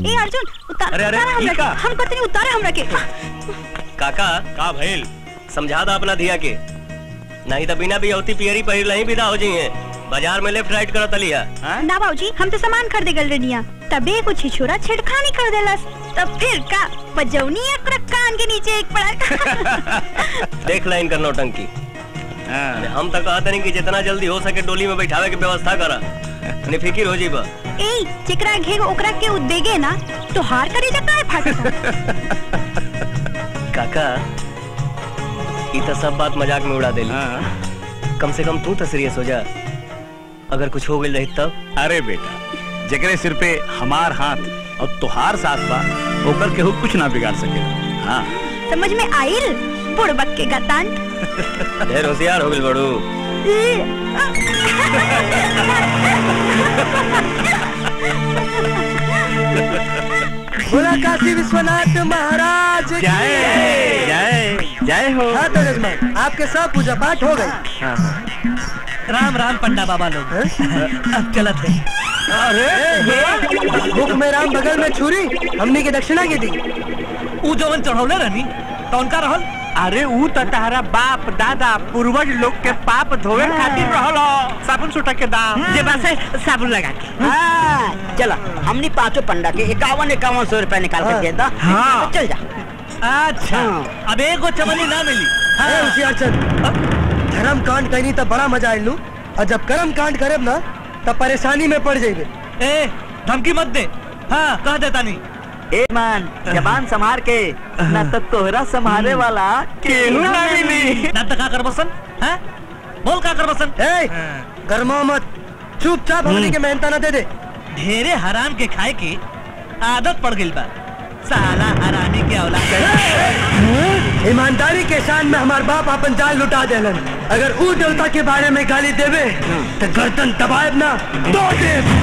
ए अर्जुन उतार अरे, अरे, उतार हमरा ई के का? हम कहते नहीं उतारे हमरा के काका का भइल समझा दा अपना धिया के नहीं तो बिना बियौती पियरी पहिर नहीं विदा हो जाइए बाजार में लेफ्ट राइट करत लिया ना बाबूजी हम तो सामान खरीदे गल रनिया तबे कुछ छोरा छेड़खानी कर देलस तब फिर का बजौनी एकरा कान के नीचे एक पड़ा देख ला इनकर नौटंकी हम तो कहते नहीं कि जितना जल्दी हो सके डोली में बैठावे के व्यवस्था करा निफिकिर हो जीबा ए जेकरा घेग ओकरा के उदेगे ना तो हार करे जा काहे फाटता काका ई तो सब बात मजाक में उड़ा देली कम से कम तू तो सीरियस हो जा अगर कुछ हो गई रही तब अरे बेटा जकरे सिर पे हमार हाथ और तुहार साथ बा ओकर केहू कुछ ना बिगाड़ सके हाँ समझ में आइल बुड़बक के गतान ढेर होशियार हो गई बड़ू बोला काशी विश्वनाथ महाराज की जय जय जय हो हाँ तो जजमान आपके सब पूजा पाठ हो गए राम राम पंडा बाबा लोग अब चलत है अरे मुख में राम बगल में छुरी हमने की दक्षिणा की दी ऊ जवन चढ़ौले रहनी तो उनका रहल अरे ऊ तो तारा बाप दादा पूर्वज लोग के पाप धोवे खातिर रहल हो। साबुन सुटा के दाम जे बस है साबुन लगा के हाँ चला हमने पांचों पंडा के इक्यावन इक्यावन सौ रुपए निकाल के दे दा हाँ। चल जा अच्छा अब एगो चवनी ना मिली अरे होशियार चंद धर्म कांड करनी तब बड़ा मजा आइलू और जब कर्म कांड करब ना तब परेशानी में पड़ जाइबे ए धमकी मत दे हाँ कह देता नहीं ए मान जबान संभार के ना तो तोहरा संभाले वाला केहू ना मिली ना तो का कर बसन हैं बोल का कर बसन ए गरमा मत चुपचाप हमने के मेहनता ना दे दे ढेरे हराम के खाए की आदत पड़ गई बा साला हरामी के औलाद ईमानदारी के शान में हमार बाप अपन जान लुटा देलन अगर ऊ देवता के बारे में गाली देवे तो गर्दन दबाएब ना दो देव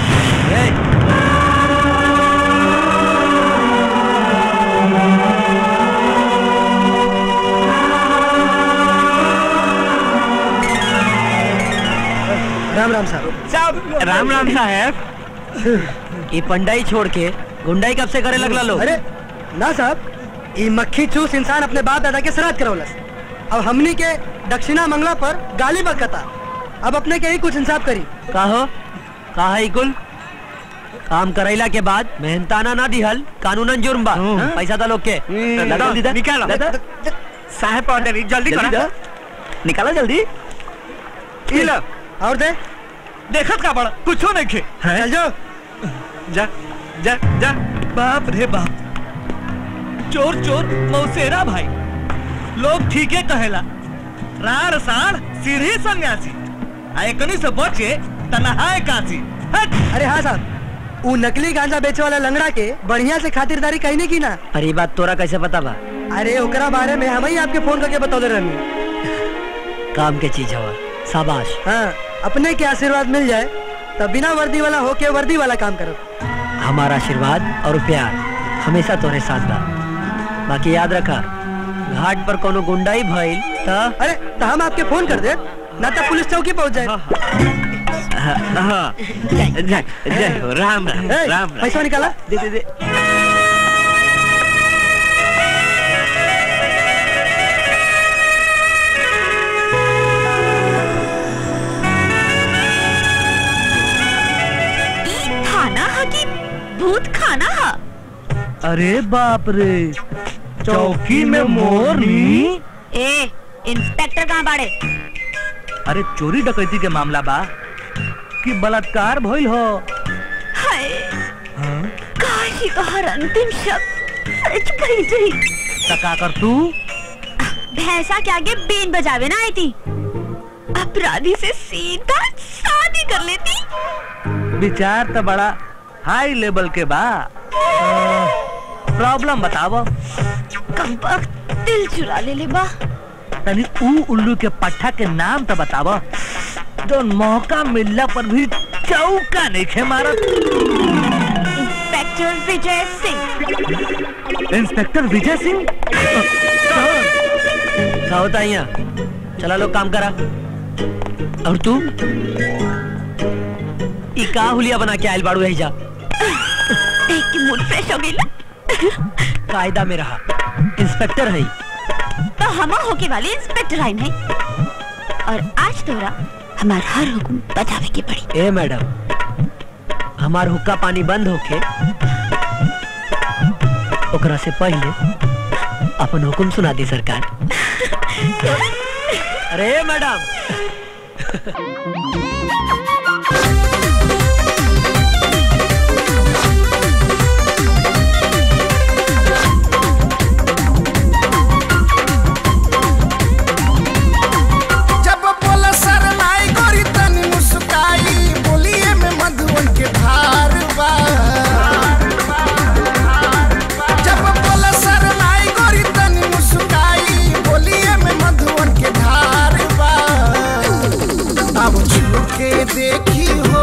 राम राम साहब राम राम साहब ये पंडाई छोड़ के गुंडाई कब से करे लगला लोग अरे ना साहब ये मक्खी चूस इंसान अपने बाप दादा के श्राद्ध करौलस अब हमनी के दक्षिणा मंगला पर गाली बकता अब अपने के ही कुछ इंसाफ करी का हो का है कुल काम करैला के बाद मेहनताना ना दिहल कानूनन जुर्म बा पैसा दा लोग के लगा दीदा निकालो। लगा। साहब ऑर्डर जल्दी जल्दी करो दा। निकालो जल्दी ई लो और दे देखत का बड़ा कुछो नहीं खे चल जाओ जा जा जा बाप रे बाप चोर चोर मौसेरा भाई लोग ठीके कहेला रार साड़ सीढ़ी सन्यासी आ एकनी से बचे तनहाए काशी हट अरे हाँ साहब वो नकली गांजा बेचे वाला लंगड़ा के बढ़िया से खातिरदारी कहने की ना अरे ये बात तोरा कैसे पता बा अरे ओकरा बारे में हम ही आपके फोन करके बतौले रहनी काम के चीज हवा शाबाश हाँ अपने के आशीर्वाद मिल जाए तब बिना वर्दी वाला होके वर्दी वाला काम करो हमारा आशीर्वाद और प्यार हमेशा तोरे साथ बा बाकी याद रखा घाट पर कोनो गुंडाई भइल त अरे तो हम आपके फोन कर दे ना तो पुलिस चौकी पहुंच जाए हाँ जय जय हो राम राम ए, राम राम पैसा निकाला दे दे दे ई थाना हा कि भूत खाना हा अरे बाप रे चौकी में मोरनी ए इंस्पेक्टर कहाँ बाड़े अरे चोरी डकैती के मामला बा कि बलात्कार भइल हो हाय काशी का हर अंतिम शब्द सच भई गई त का कर तू भैंसा के आगे बीन बजावे ना आई थी अपराधी से सीधा शादी कर लेती विचार तो बड़ा हाई लेवल के बा प्रॉब्लम बतावो कम वक्त दिल चुरा ले ले बा तनी ऊ उल्लू के पट्टा के नाम तो बतावो जो मौका मिलला पर भी चौका नहीं खे मारत इंस्पेक्टर विजय सिंह इंस्पेक्टर विजय सिंह क्या होता है यहाँ चला लोग काम करा और तू ई का हुलिया बना के आयल बाड़ू है जा देख के मूड फ्रेश हो गई ला कायदा में रहा इंस्पेक्टर है तो हम होके वाले इंस्पेक्टर आइन है और आज तोरा हमार हर हुक्म बजावे के पड़ी ए मैडम हमार हुक्का पानी बंद होके ओकरा से पहले अपन हुक्म सुना दी सरकार अरे मैडम जब बोला शरमाई गोरी तनी मुस्काई बोलिए में मधुवन के धार बा जब बोला शरमाई गोरी तनी मुस्काई बोलिए में मधुवन के धार बा अब छू के देखी हो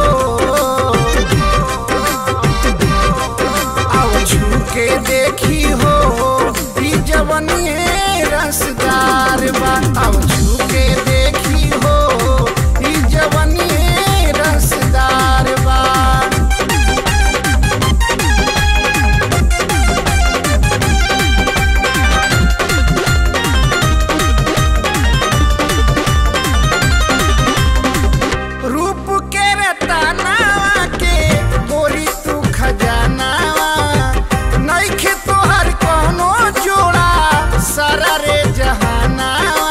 अब छू के देखी हो ई जवनिए रसदार बा अब छू के देखी हो ई जवनिए रसदार बा रूप के रतनावा के गोरी तू खजानावा नइखे तोहर कोनो जोड़ा सारा रे जहानावा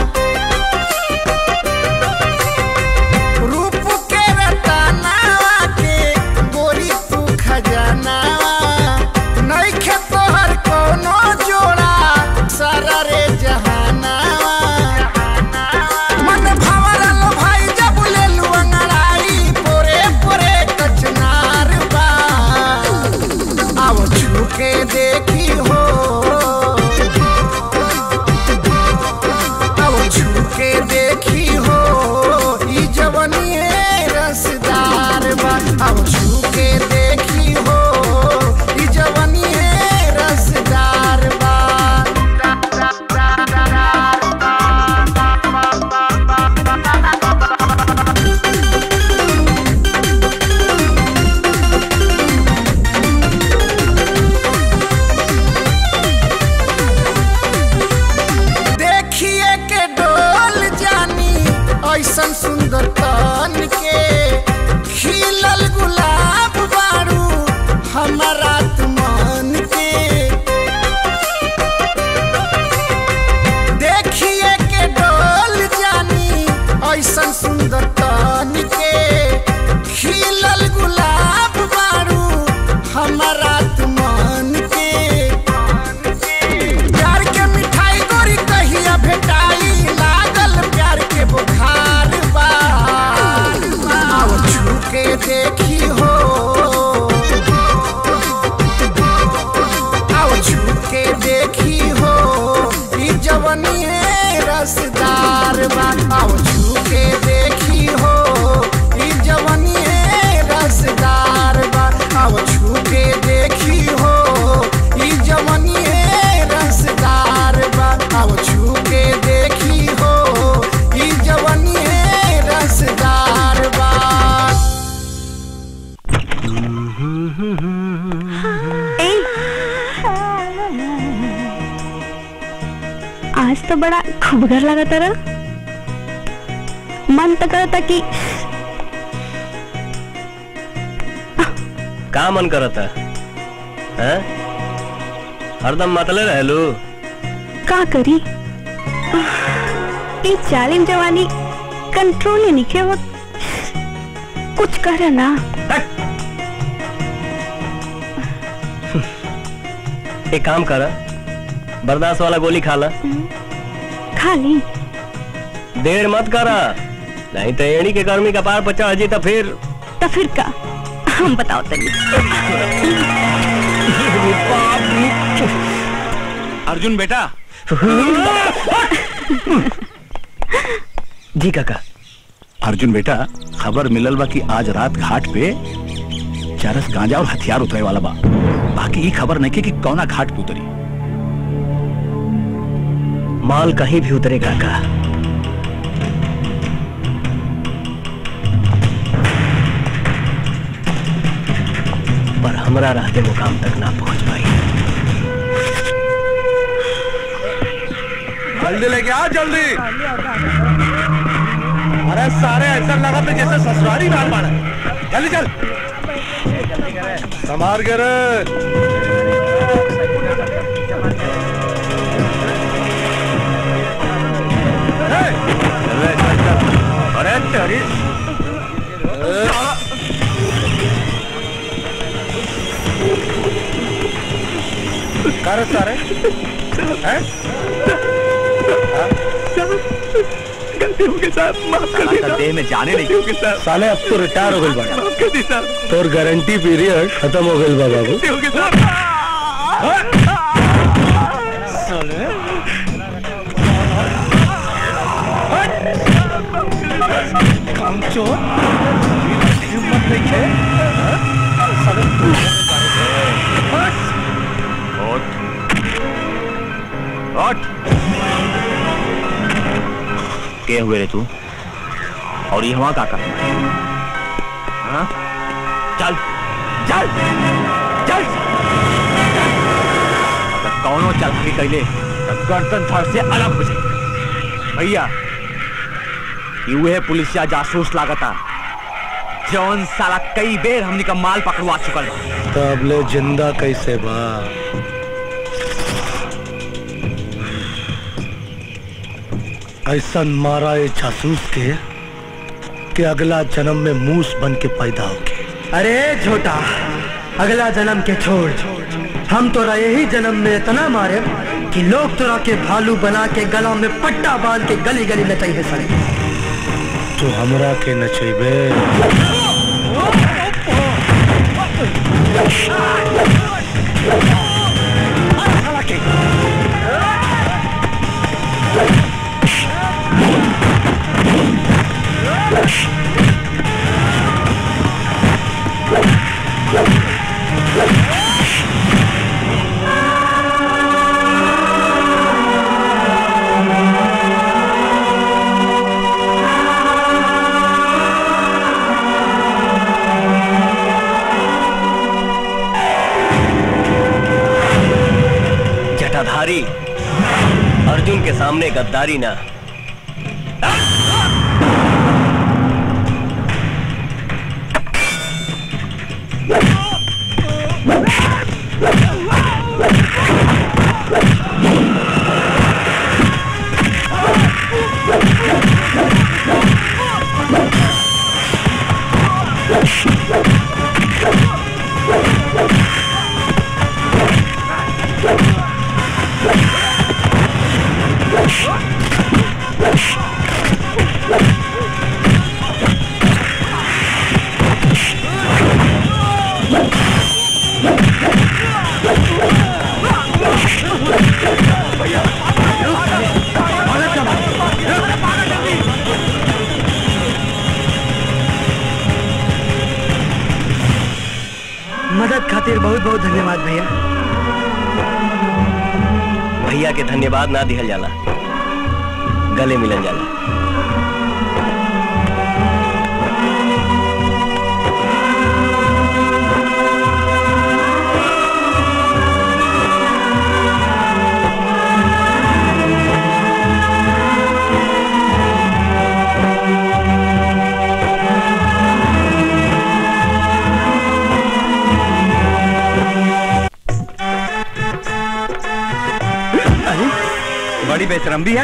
रूप के रतनावा के गोरी तू खजानावा नइखे तोहर कोनो जोड़ा सारा रे जहानावा मन भवरल भाई जब लेलु अंगड़ाई पोरे पोरे कचनार बा अब छू के देखी हो अब छू के देखी हो ई जवनिए रसदार बा अब छू के देखी हो ई जवनिए रसदार बा देखिए के डोल जानी ऐसन सुंदर तन के खिलल गुलाब बारू हमारा तुमन के देखिए के डोल जानी ऐसन सुंदर तन के खिलल गुलाब बारू हमारा तुमन के प्यार के मिठाई गोरी कहिया भेटाई लागल प्यार के बुखार बा आओ छू के देखी हो आओ छू के देखी हो ई जवनिए रसदार बा आओ छू के देखी हो ई जवनिए रसदार बा आओ छू के देखी हो ई जवनिए रसदार बा आओ छू के देखी हो ई जवनिए रसदार बा ए आज तो बड़ा खूबगर लगा तारा मन तो करता कि का मन करता है हरदम मतले रहलू का करी ये जालिम जवानी कंट्रोल ही नहीं के वक्त कुछ करे ना एक काम कर बर्दाश्त वाला गोली खा ला खा ली देर मत करा नहीं तो एड़ी के गर्मी का पार पर चढ़ जी तो फिर तो फिर का हम बताओ तनी अर्जुन बेटा जी काका अर्जुन बेटा खबर मिलल बा कि आज रात घाट पे चरस गांजा और हथियार उतरे वाला बा बाकी ई खबर नहीं कि कौना घाट पे उतरी माल कहीं भी उतरे काका पर हमरा रहते मुकाम तक ना पहुंच पाई जल्दी लेके आ जल्दी अरे सारे ऐसा लगा तो जैसे ससुरारी मार मारा जल्दी चल संभाल के रे अरे तेरी कर सारे हैं देह में जाने नहीं साले अब तो रिटायर हो गई बड़ा तोर गारंटी पीरियड खत्म हो गई बा बाबू के हुए रे तू और ये हवा काका हाँ? चल चल चल अगर कौनो चल के कैले तो गर्दन धड़ से अलग हो जाए भैया यूहे पुलिसिया जासूस लागता जौन साला कई बेर हमनी का माल पकड़वा चुकल बा तब ले जिंदा कैसे बा ऐसा मारा ये जासूस के कि अगला जन्म में मूस बन के पैदा होके अरे छोटा अगला जन्म के छोड़ हम तोरा यही जन्म में इतना मारे कि लोग तोरा के भालू बना के गला में पट्टा बांध के गली गली नचाई है सड़े तू हमरा के नचेबे जटाधारी अर्जुन के सामने गद्दारी ना मदद खातिर बहुत बहुत धन्यवाद भैया भैया के धन्यवाद ना दिहल जाला गले मिलल जाला बड़ी बेशरम भी है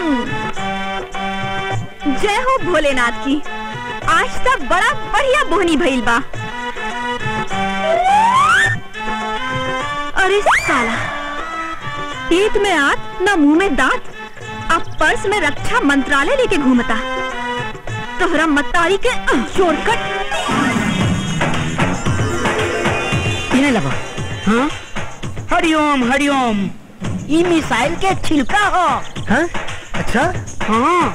जय हो भोलेनाथ की आज तक बड़ा बढ़िया बोहनी भइल बा अरे साला पेट में आत न मुंह में दांत अब पर्स में रक्षा मंत्रालय लेके घूमता तोहरा मतारी के शॉर्टकट पीने लगा हाँ हरिओम हरिओम ई मिसाइल के छिलका हो हाँ अच्छा हाँ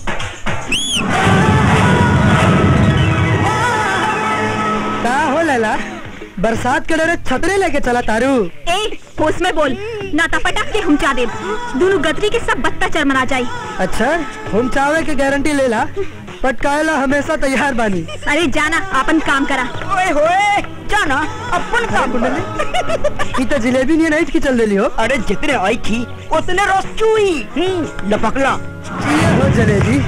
का हो लला बरसात के डरे छतरे लेके चला तारू ए होश में बोल ना तो पटक के हम चा दे दोनों गदरी के सब बत्ता चरमरा जाई अच्छा हम चावे के गारंटी लेला पटकाएला हमेशा तैयार बानी अरे जाना अपन काम करा ओए होए जाना अपन काम ई तो जिलेबी नहीं नहीं की चल देली हो अरे जितने आई थी उतने रस चुई हम्म, लपकला हो जलेबी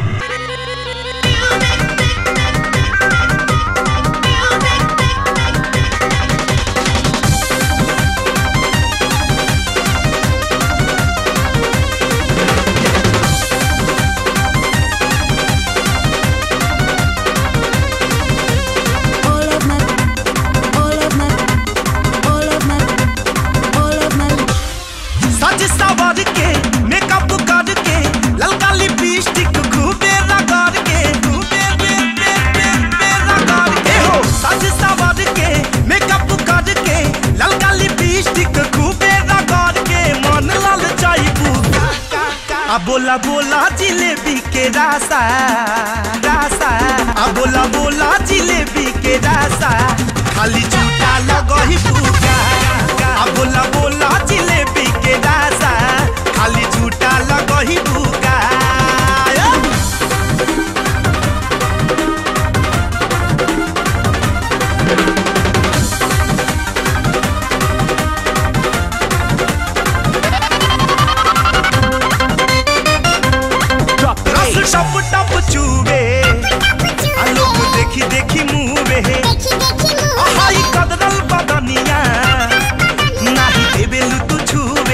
सज सवर के मेकअप करके ललका लिपस्टिक खूबे रगड़ के खूबे बे बे बे बे रगड़ के हो सज सवर के मेकअप करके ललका लिपस्टिक खूबे रगड़ के मन लाल चाइबू आ बोला बोला जिलेबी के रासा रासा आ बोला बोला जिलेबी के रासा खाली झूठा लगही पूगा आ बोला बोला जिलेबी के रासा खाली झूठा लगही पूगा रस टप टप चूबे आ लोग देखी देखी मुँहे हाई कदरल बदनिया नाही देबेलु तू छुबे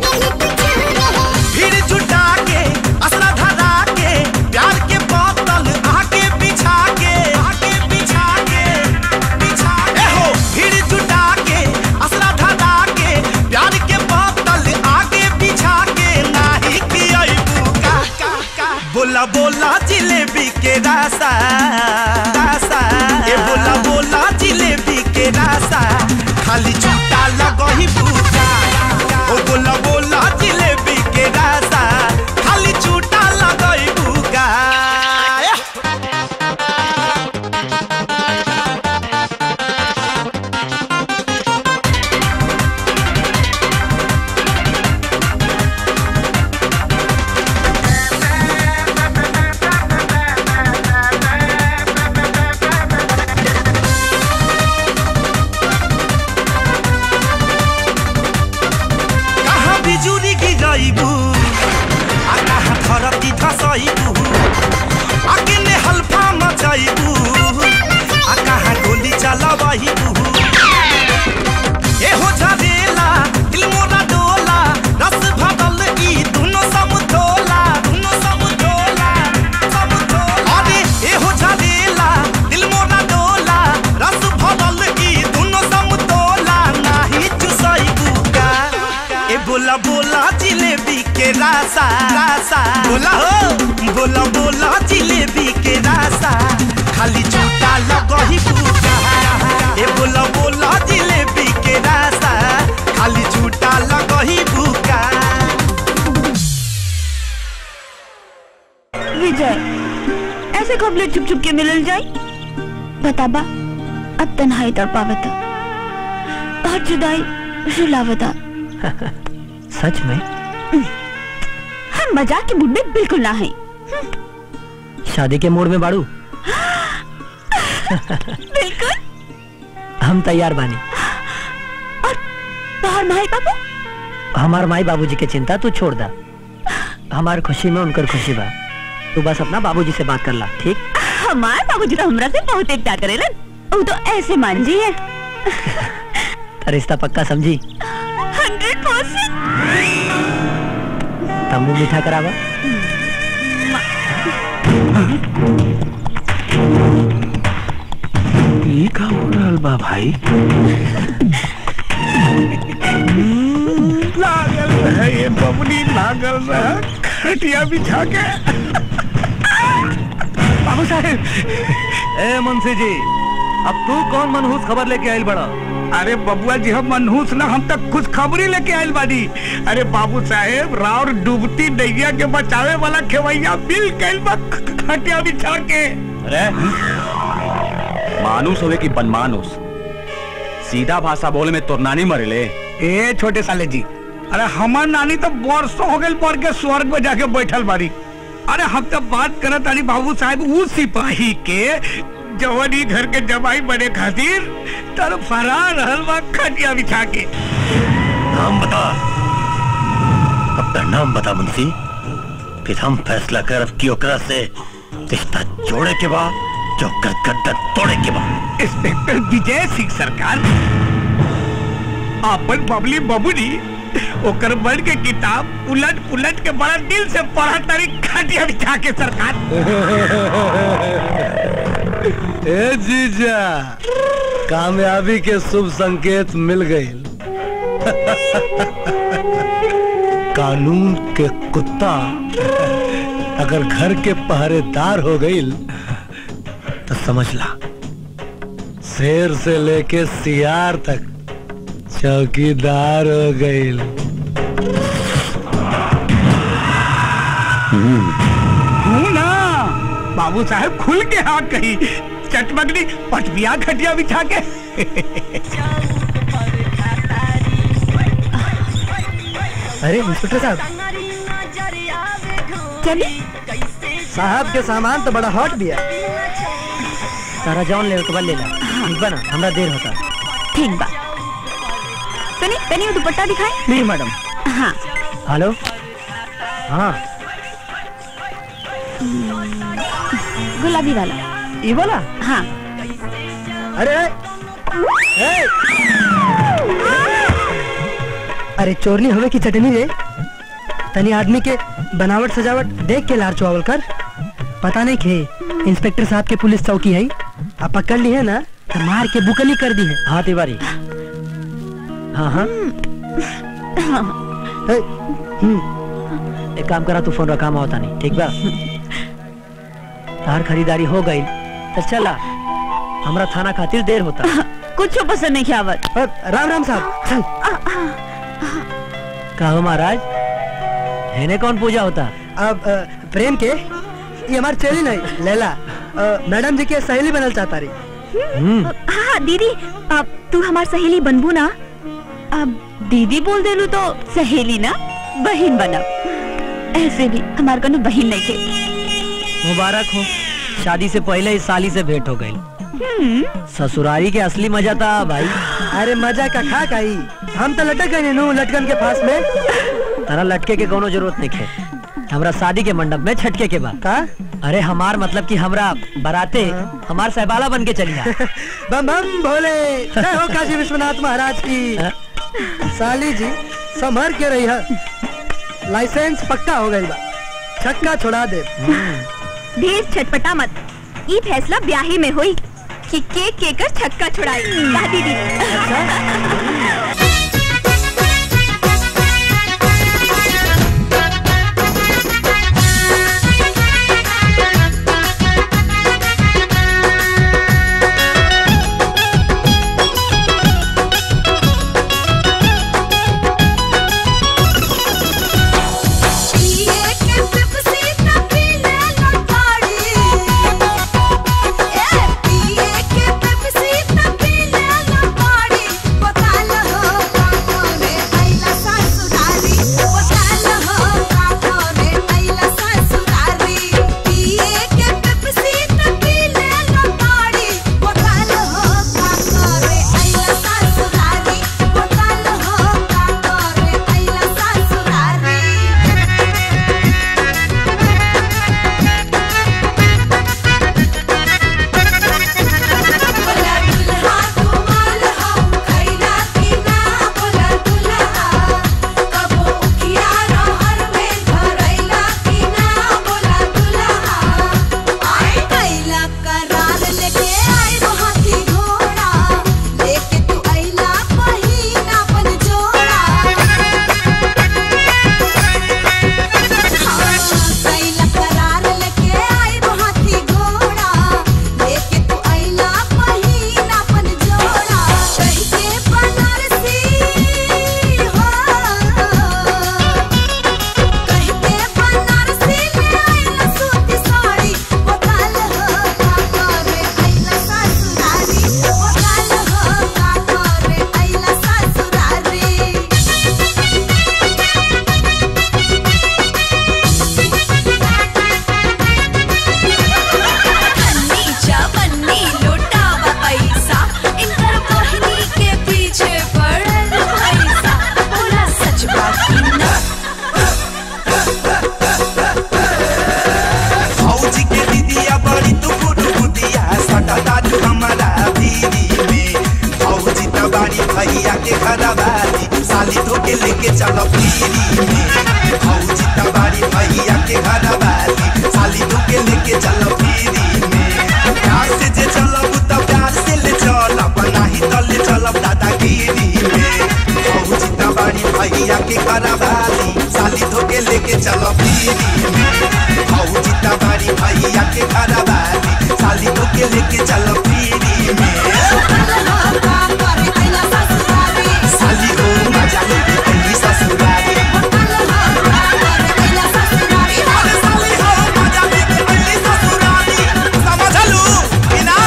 भीड़ जुटा के असरा धरा के प्यार के बोतल आके बिछा के आके बिछा के बिछा के हो भीड़ जुटा के असरा धरा के प्यार के बोतल आके बिछा के नाही की का का का बोला बोला जिलेबी के रासा रासा ए बोला बोला जिलेबी के रासा खाली झूठा लगही पूजा ओ बोला बोला जिलेबी के रासा खाली झूठा लगही पूगा कहाँ बिजुली गिरैबू आ कहाँ धरती धसैबू आ केने हल्फा मचैबू आ कहाँ गोली चलबैबू एहो झरेला दिल मोरा डोला रस भरल ई दुनो समतोला दुनो समतोला समतोला अरे एहो झरेला दिल मोरा डोला रस भरल ई दुनो समतोला नाही चुसैबू का ए बोला बोला जिलेबी के रासा रासा बोला हो बोला बोला जिलेबी के रासा खाली झूठा लगही पूजा ए बोला बोला जिलेबी के रासा खाली झूठा लगही भूका विजय ऐसे कबले छुप छुप के मिलल जाई बताबा अब तन्हाई तड़पावता और जुदाई रुलावता सच में हम मजाक के मूड में बिल्कुल ना है शादी के मूड में बाड़ू बिल्कुल हम तैयार बानी तोहर भाई बाबू हमार माई बाबूजी के चिंता तू छोड़ दा हमार खुशी में उनकर खुशी बा तू बस अपना बाबूजी से बात कर ला ठीक हमार बाबूजी तो हमरा से बहुत ही प्यार करेलन वो तो ऐसे मान जी है रिश्ता पक्का समझी हंड्रेड परसेंट तम्बू मीठा करावा ई का हो रहल बा भाई लागल रहे ये बबनी लागल रहे खटिया बिछा के बाबू साहेब ए मुंशी जी अब तू कौन मनहूस खबर लेके आइल बड़ा अरे बबुआ जी हम मनहूस ना हम तक खुश खबरी लेके आयल बानी अरे बाबू साहेब राउर डूबती नैया के बचावे वाला खेवैया मिल गइल बा खटिया बिछा के अरे मानुस होवे की बनमानुस सीधा भाषा बोले में तोर नानी मरेले ए छोटे साले जी अरे हमार नानी तो वर्षों हो गए पढ़ के स्वर्ग में जाके बैठल बारी अरे हम तो बात करत तानी बाबू साहब उ सिपाही के जवानी घर के जमाई बने खातिर तर फरार रहल बा खटिया बिछा के नाम बता अपना नाम बता मुंशी फिर हम फैसला करब कि ओकरा से रिश्ता जोड़े के बाद जो कर गर्दन तोड़े के बाद इंस्पेक्टर विजय सिंह सरकार अपन बबली बबुनी ओकर बन के किताब उलट पुलट के बड़ा दिल से पढ़ा तारी खटिया बिछा के सरकार ए जीजा कामयाबी के शुभ संकेत मिल गए कानून के कुत्ता अगर घर के पहरेदार हो गई तो समझ ला शेर से लेके सियार तक चौकीदार हो गई हूँ ना बाबू साहब खुल के हाँ कही चटमगनी पटबिया खटिया बिछा के अरे इंस्पेक्टर साहब चली साहब के सामान तो बड़ा हॉट भी है तारा जौन ले के बाद ले ला ठीक बा ना हमरा देर होता ठीक बा सुनी तनी वो दुपट्टा दिखाई नहीं मैडम हाँ हेलो हाँ गुलाबी वाला ये वाला हाँ अरे ए! अरे चोरनी हवे की चटनी रे तनी आदमी के बनावट सजावट देख के लार चुआवल कर पता नहीं खे इंस्पेक्टर साहब के पुलिस चौकी है आप पकड़ ली है ना तो मार के बुकनी कर दी है हाँ तिवारी हाँ हाँ ए, एक काम करा तू फोन रखा मैं होता नहीं ठीक बा तार खरीदारी हो गई तो चला हमरा थाना खातिर देर होता कुछ पसंद नहीं आवत अ, राम राम साहब चल कहो महाराज हैने कौन पूजा होता अब अ, प्रेम के ये हमार चेली नहीं लैला अ, मैडम जी के सहेली बनल चाहता रही हाँ दीदी अब तू हमार सहेली बनबू ना अब दीदी बोल देलू तो सहेली ना बहन बनब ऐसे भी हमार कनु बहन नहीं थे मुबारक हो शादी से पहले इस साली से भेंट हो गई ससुरारी के असली मजा था भाई अरे मजा का खा काई हम तो लटक गए नु लटकन के पास में तारा लटके के कोनो जरूरत नहीं है हमरा शादी के मंडप में छटके के बाद का अरे हमार मतलब कि हमरा बराते हमार सहबाला बन के चली जा बम बम भोले जय हो काशी विश्वनाथ महाराज की साली जी संभर के रही है लाइसेंस पक्का हो गई बा छक्का छोड़ा दे ढेर छटपटा मत ये फैसला ब्याहे में हुई कि केक केकर छक्का छुड़ाई का दीदी पिए के पेप्सी त पी ले लो गाड़ी घर वाली साली धोके लेके चलो पीरी में भौजी तबारी भैया के घर वाली साली धोके लेके चलो पीरी में प्यार से जे चलब त प्यार से ले चलब नाही त ले चलब दादागिरी में भौजी तबारी भैया के घर वाली साली धोके लेके चलो पीरी में भौजी तबारी भैया के घर वाली साली धोके लेके चलो पीरी में साली हो मजा लेके अली ससुरारी अरे साली हो मजा लेके अली ससुरारी समझलू कि ना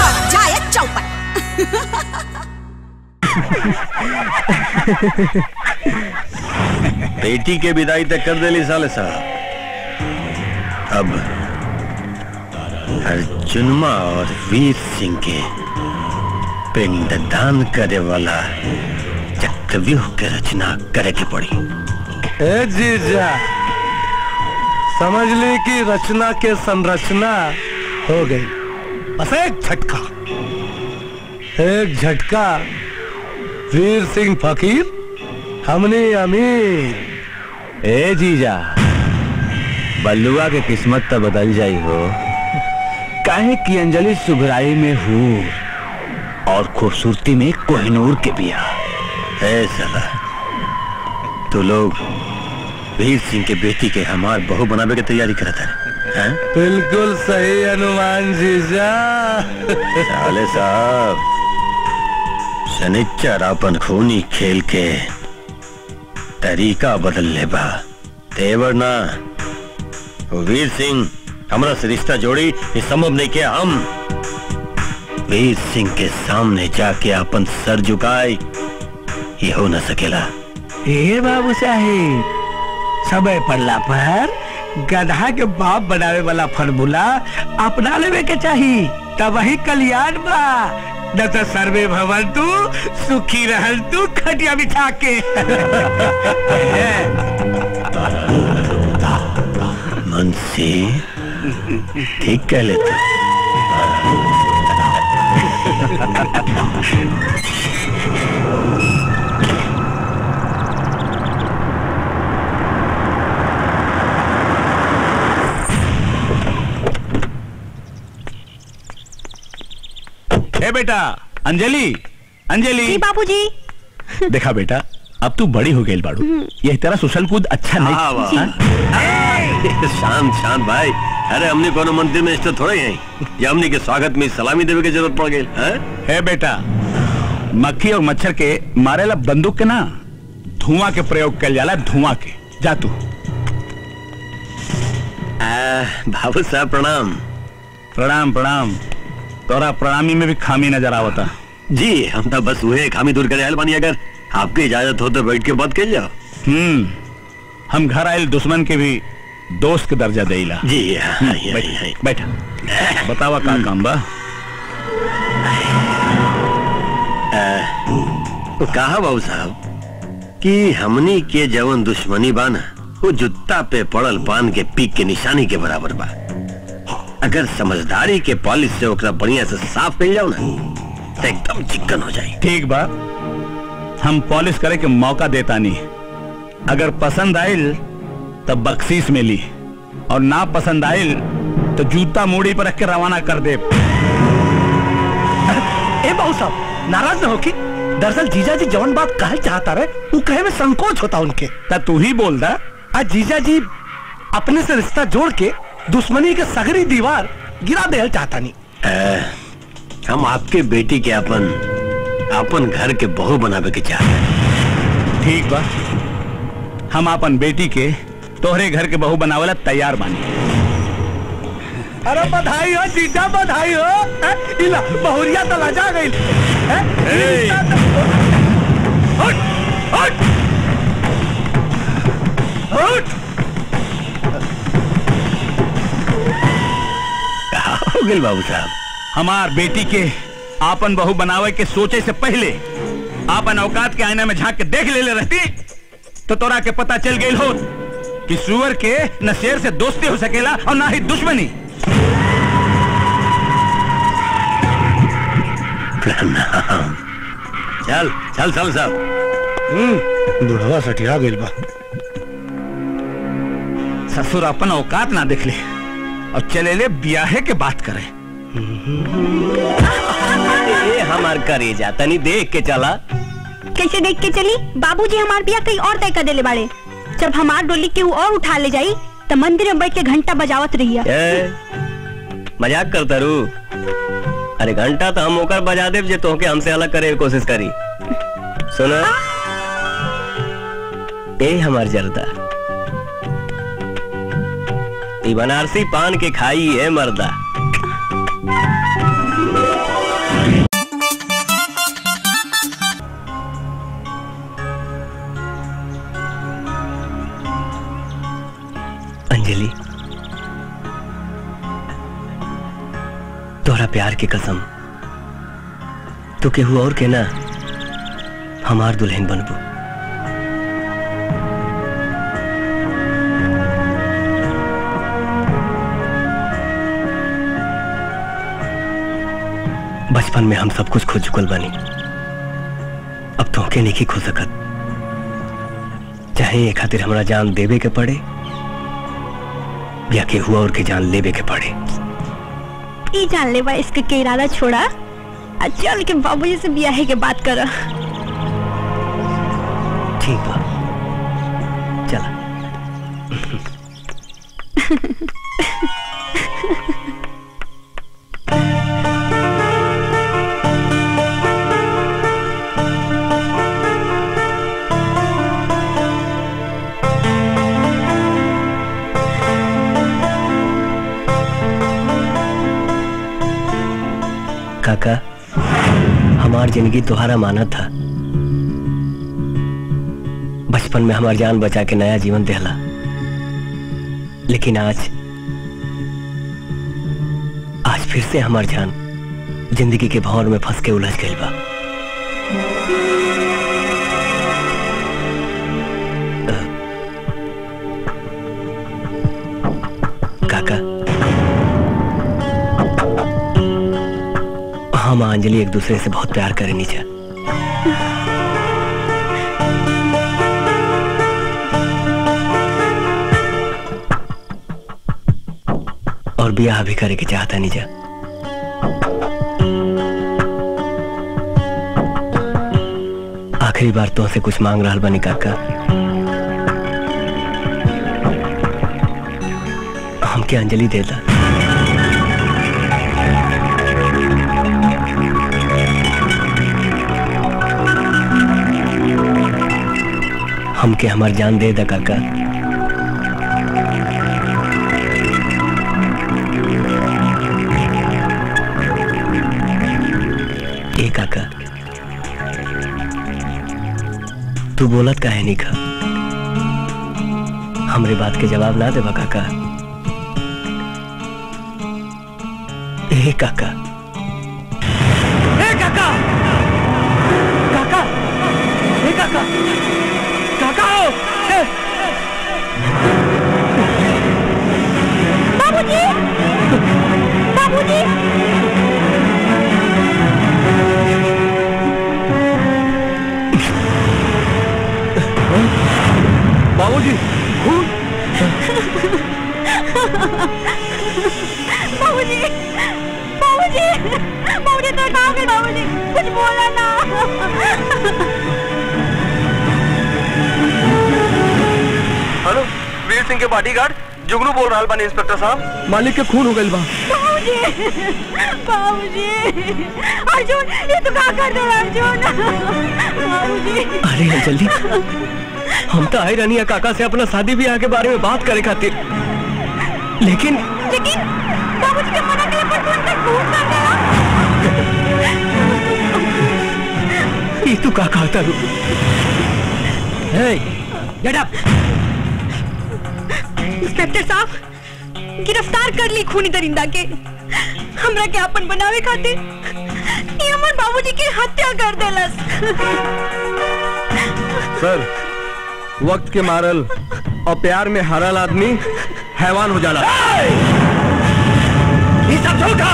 बेटी के विदाई तक कर देली साले साहब अब अर्जुनमा और वीर सिंह के पिंडदान करे वाला चक्रव्यूह के रचना करे के पड़ी ए जीजा समझ ली कि रचना के संरचना हो गई बस एक झटका एक झटका वीर सिंह फकीर हमने अमीर ए जीजा बल्लुआ के किस्मत तो बदल जाई हो काहे की अंजलि सुघराई में हूर और खूबसूरती में कोहिनूर के बिया है सला तो लोग वीर सिंह के बेटी के हमार बहू बनावे की तैयारी करत है हैं? बिल्कुल सही अनुमान जीजा साले साहब शनिच्चर अपन खूनी खेल के तरीका बदल ले बा तेवर ना वो वीर सिंह हमरा से रिश्ता जोड़ी ये संभव नहीं किया हम वीर सिंह के सामने जाके अपन सर झुकाए ये हो न सकेला ए बाबू साहेब समय पड़ला पर गधा के बाप बनावे वाला फॉर्मूला अपना लेवे के चाही तब वही कल्याण बा न तो सर्वे भवन तू सुखी रहल तू खटिया बिछा के मुंशी ठीक कह लेते ए बेटा अंजलि अंजलि बाबूजी देखा बेटा अब तू बड़ी हो गई बाड़ू यह तेरा सुसल कूद अच्छा नहीं हाँ, वाह। हाँ? शांत शांत भाई अरे हमने कोनो मंदिर में स्थित थोड़े हैं ये हमने के स्वागत में सलामी देवे की जरूरत पड़ गई हैं? है बेटा मक्खी और मच्छर के मारेला बंदूक के ना धुआं के प्रयोग कल जाला धुआं के जा तू आ, बाबू साहब प्रणाम प्रणाम प्रणाम तोरा प्रणामी में भी खामी नजर आवता जी हम तो बस हुए खामी दूर करे आयल बानी अगर आपकी इजाजत हो तो बैठ के बात कर जाओ हम्म हम घर आयल दुश्मन के भी दोस्त के दर्जा देला जी हाँ, हम्म, हाँ, बैठ, हाँ, बैठा बतावा का काम बा तो कहा बाबू साहब कि हमनी के जवन दुश्मनी बाना वो जुत्ता पे पड़ल पान के पीक के निशानी के बराबर बा अगर समझदारी के पॉलिश से ओकरा बढ़िया से साफ कर जाओ ना तो एकदम चिकन हो जाए ठीक बा हम पॉलिश करे के मौका देता नहीं अगर पसंद आयल तो बख्शीश मिली और ना पसंद आयल तो जूता मूड़ी पर रख के रवाना कर दे ए बाबू साहब नाराज न हो कि दरअसल जीजा जी जवन बात कहल चाहता रहे वो कहे में संकोच होता उनके ता तू ही बोल दा आज जीजा जी अपने से रिश्ता जोड़ के दुश्मनी के सगरी दीवार गिरा देल चाहता नहीं अ, हम आपके बेटी के अपन अपन घर के बहू बनावे के चाहते हैं ठीक बा हम अपन बेटी के तोहरे घर के बहू बनावेला तैयार बानी अरे बधाई हो जीजा बधाई हो हैं? इला बहुरिया तो लजा गई हैं? रिश्ता तो- हट, हट, हट। हो गए बाबू साहब हमार बेटी के आपन बहू बनावे के सोचे से पहले आपन औकात के आईना में झांक के देख ले, ले रहती तो तोरा के पता चल गई हो कि सुअर के न शेर से दोस्ती हो सकेला और ना ही दुश्मनी प्रणाम चल चल चल साहब बुढ़वा सटिया गइल बा ससुर अपन औकात ना देख ले और चले ले ब्याहे के बात करे ए हमार करेजा तनी देख के चला कैसे देख के चली बाबूजी हमार बिया कहीं और तय कर देले बाड़े जब हमार डोली के और उठा ले जाई तो मंदिर में बैठ के घंटा बजावत रहिया ए मजाक करता रू अरे घंटा तो हम ओकर बजा देव जे तोहके हमसे अलग करे के कोशिश करी सुना ए हमार जरदा ई बनारसी पान के खाई है मर्दा अंजलि तोहरा प्यार की कसम तू केहू और के ना हमार दुल्हन बनबू बचपन में हम सब कुछ खो चुकल बानी अब तोहके नहीं खो सकत चाहे ये खातिर हमरा जान देवे के पड़े या केहू और के जान लेवे के पड़े ई जान ले बा इसके के इरादा छोड़ा आ चल के बाबूजी से बियाहे के बात कर ठीक बा चला काका हमार जिंदगी तुम्हारा माना था बचपन में हमार जान बचा के नया जीवन देहला लेकिन आज आज फिर से हमार जान जिंदगी के भौर में फंस के उलझ गई बा अ, काका हम अंजलि एक दूसरे से बहुत प्यार करें नीचा और ब्याह भी करे के चाहता नीचा आखिरी बार तो से कुछ मांग रहा बनी काका हमके अंजलि देता हमके हमार जान दे दा काका ए काका तू बोलत काहे नहीं खा हमरे बात के जवाब ना देबा काका ए काका ए काका काका ए काका काका हो ए बाबूजी बाबूजी बाबूजी खून बाबूजी बाबूजी बाबूजी तो कहाँ गए बाबूजी कुछ बोला ना हेलो वीर सिंह के बॉडीगार्ड जुगनू बोल रहा बने इंस्पेक्टर साहब मालिक के खून हो गई बा बाबूजी बाबूजी अर्जुन ये तो कहाँ कर दो अर्जुन बाबूजी अरे अंजलि हम तो आई रानी काका से अपना शादी ब्याह के बारे में बात करे खातिर लेकिन लेकिन बाबूजी के मना करे पर तू उनका खून कर दिया ये तू का कहता रू गेट अप इंस्पेक्टर साहब गिरफ्तार कर ली खूनी दरिंदा के हमरा के अपन बनावे खातिर ये हमर बाबूजी की हत्या कर देलस सर वक्त के मारल और प्यार में हरल आदमी हैवान हो जाला ये सब झूठा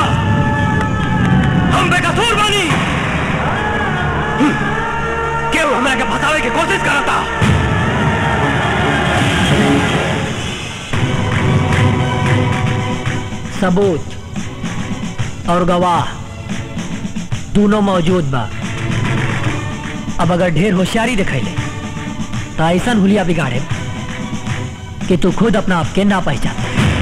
हम बेकसूर बानी क्यों हमरा के फंसा बचावे की कोशिश करता सबूत और गवाह दोनों मौजूद बा अब अगर ढेर होशियारी दिखैले तो ऐसा हुलिया बिगाड़े कि तू खुद अपना आप के ना पहचान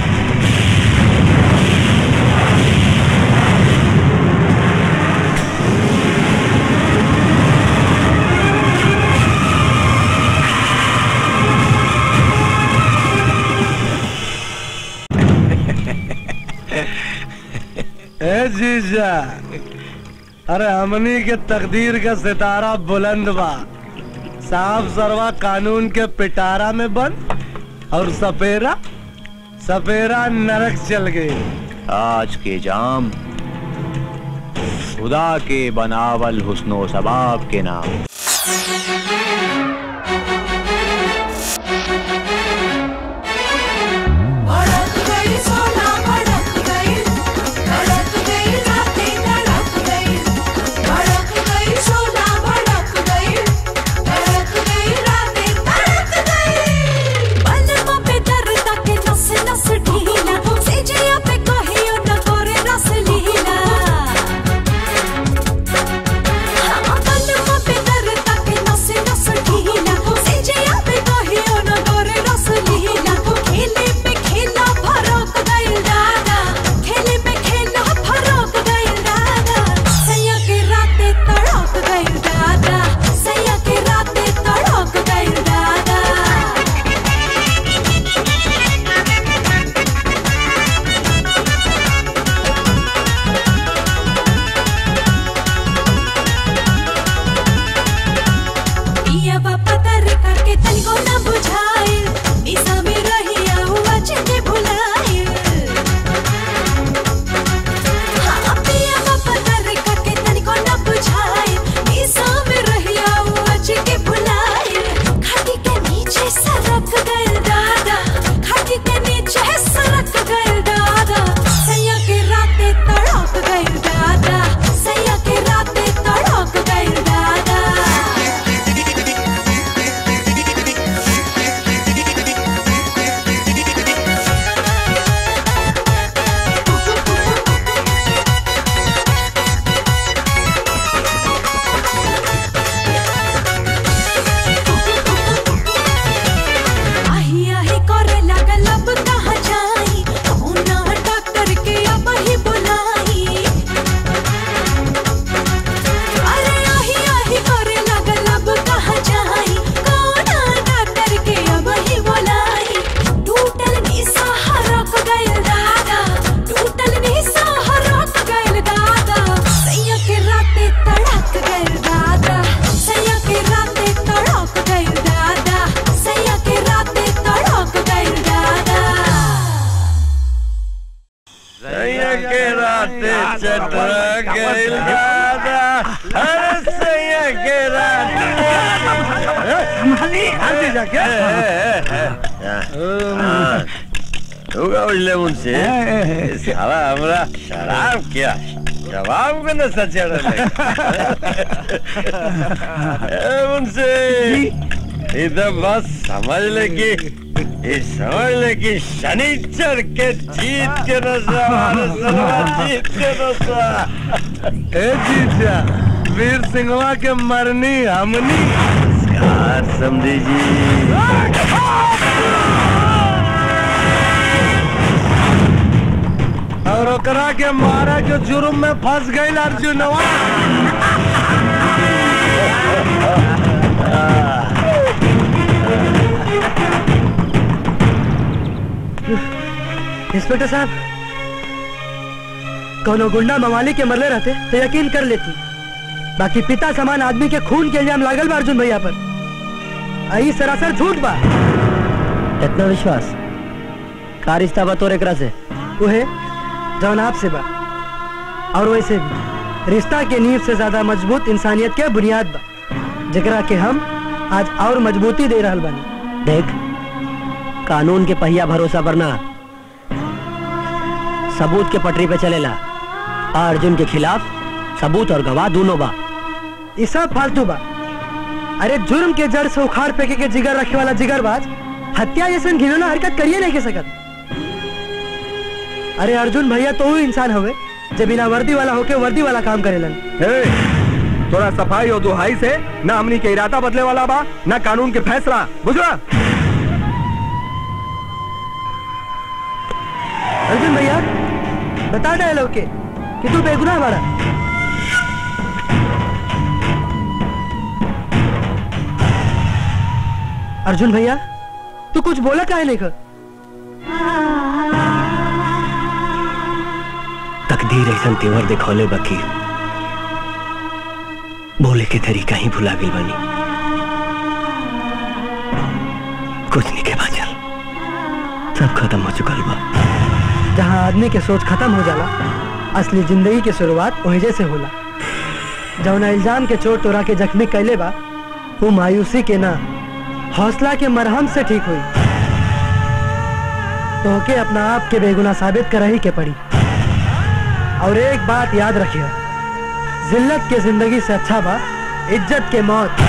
ए जीजा अरे हमनी के तकदीर का सितारा बुलंद बा साफ सरवा कानून के पिटारा में बंद और सपेरा सपेरा नरक चल गई आज के जाम खुदा के बनावल हुस्नो सबाब के नाम भड़क गई सोना भड़क गई भड़क गई रातें धड़क गई भड़क गई सोना भड़क गई भड़क गई रातें धड़क गई बलवा पे दर्द के नस नस ढीला सेजिया पे कहियो न करे रस लीला हाँ, बलवा पे दर्द के नस नस ढीला सेजिया पे कहियो न करे रस लीला खेले पे खेला फरक गइल दादा खेले पे खेला फरक गइल दादा सैया के राते तड़क गइल दादा सैया के राते तड़क गइल दादा पिया बापा तरीका के तनिको ना बुझाइल निशा में रहिया हुआ चेते भुलाइल हाँ, पिया बापा तरीका के तनिको ना बुझाइल निशा में रहिया हुआ चेते भुलाइल खाटी के नीचे सरक गइल दादा खाटी के नीचे सरक गइल दादा सैया के राते तड़क गइल दादा सैया के राते तड़क गइल दादा आही आही करे लागल अब कहाँ जाई कौना डॉक्टर के अब ही बुलाई अरे आही आही करे लागल अब कहाँ जाई कौना डॉक्टर के अब ही बुलाई टूटल निसा हरक गइल दादा टूटल निसा हरक गइल दादा सैया के राते तड़क गइल दादा सैया के राते तड़क गइल दादा सैया के राते तड़क गइल दादा सैया के राते चटरा गइल दादा अरे सैया के राते हल्दी जाके होगा उजले मुझसे साला हमरा शराब किया जवाब को न सचड़ मुझसे इधर बस समझ ले कि ये समझ ले कि शनिचर के जीत के नशा हमारे सलवा जीत के नशा ए जीजा वीर सिंहवा के मरनी हमनी नमस्कार समझी जी और ओकरा के मारा के जुर्म में फंस गई अर्जुनवा इंस्पेक्टर साहब कोनो गुंडा मवाली के मरले रहते तो यकीन कर लेती बाकी पिता समान आदमी के खून के इल्जाम लागल बा अर्जुन भैया पर आई सरासर झूठ बा इतना विश्वास का रिश्ता बा तोर एकरा से उहे जौन आपसे बा और वैसे भी रिश्ता के नींव से ज्यादा मजबूत इंसानियत के बुनियाद बा जकरा के हम आज और मजबूती दे रहल बानी देख कानून के पहिया भरोसा पर ना सबूत के पटरी पे चलेला आ अर्जुन के खिलाफ सबूत और गवाह दोनों बा ये सब फालतू बा अरे जुर्म के जड़ से उखाड़ फेंके के जिगर रखे वाला जिगरबाज हत्या जैसे घिनौना हरकत करिए नहीं के सकत अरे अर्जुन भैया तो वो इंसान हवे जे बिना वर्दी वाला होके वर्दी वाला काम करेलन ए, तोरा सफाई और दुहाई से ना हमनी के इरादा बदले वाला बा ना कानून के फैसला बुझला अर्जुन भैया बता डायलॉग के कि तू बेगुनाह बड़ा अर्जुन भैया तू कुछ बोला काहे नहीं कर तकदीर ऐसा तेवर दिखौले बाकी बोले के तरीका ही भुला गई बनी कुछ नहीं के बाचल सब खत्म हो चुकल बा जहाँ आदमी के सोच खत्म हो जाला असली जिंदगी के शुरुआत वहीं से होला जौना इल्जाम के चोट तोरा के जख्मी कैले बा वो मायूसी के ना हौसला के मरहम से ठीक हुई तो के अपना आप के बेगुना साबित कर ही के पड़ी और एक बात याद रखियो जिल्लत के जिंदगी से अच्छा बा इज्जत के मौत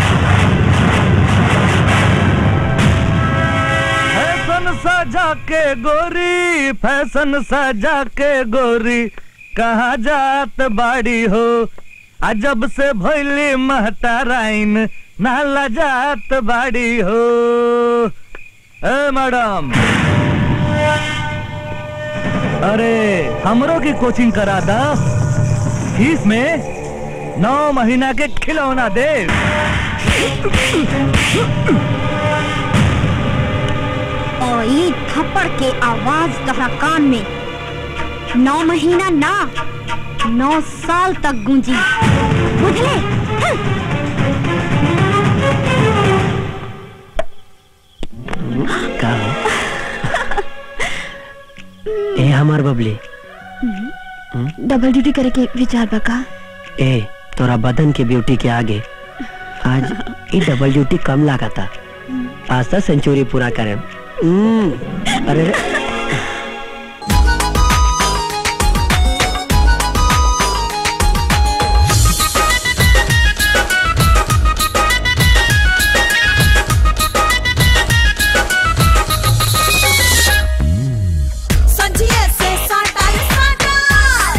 फैशन सजा के गोरी फैशन सजा के गोरी कहाँ जात बाड़ी हो अजब से भैली महताराइन नाला जात बाड़ी हो ए मैडम अरे हमरो की कोचिंग करा दा फीस में नौ महीना के खिलौना दे और ये थप्पड़ के आवाज तोहरा कान में नौ महीना ना नौ साल तक गूंजी बुझले का ए हमार बबली डबल ड्यूटी करे के विचार बका ए तोरा बदन के ब्यूटी के आगे आज ये डबल ड्यूटी कम लागता आज तक सेंचुरी पूरा करे अरे रे, संजिए से साटाई साटल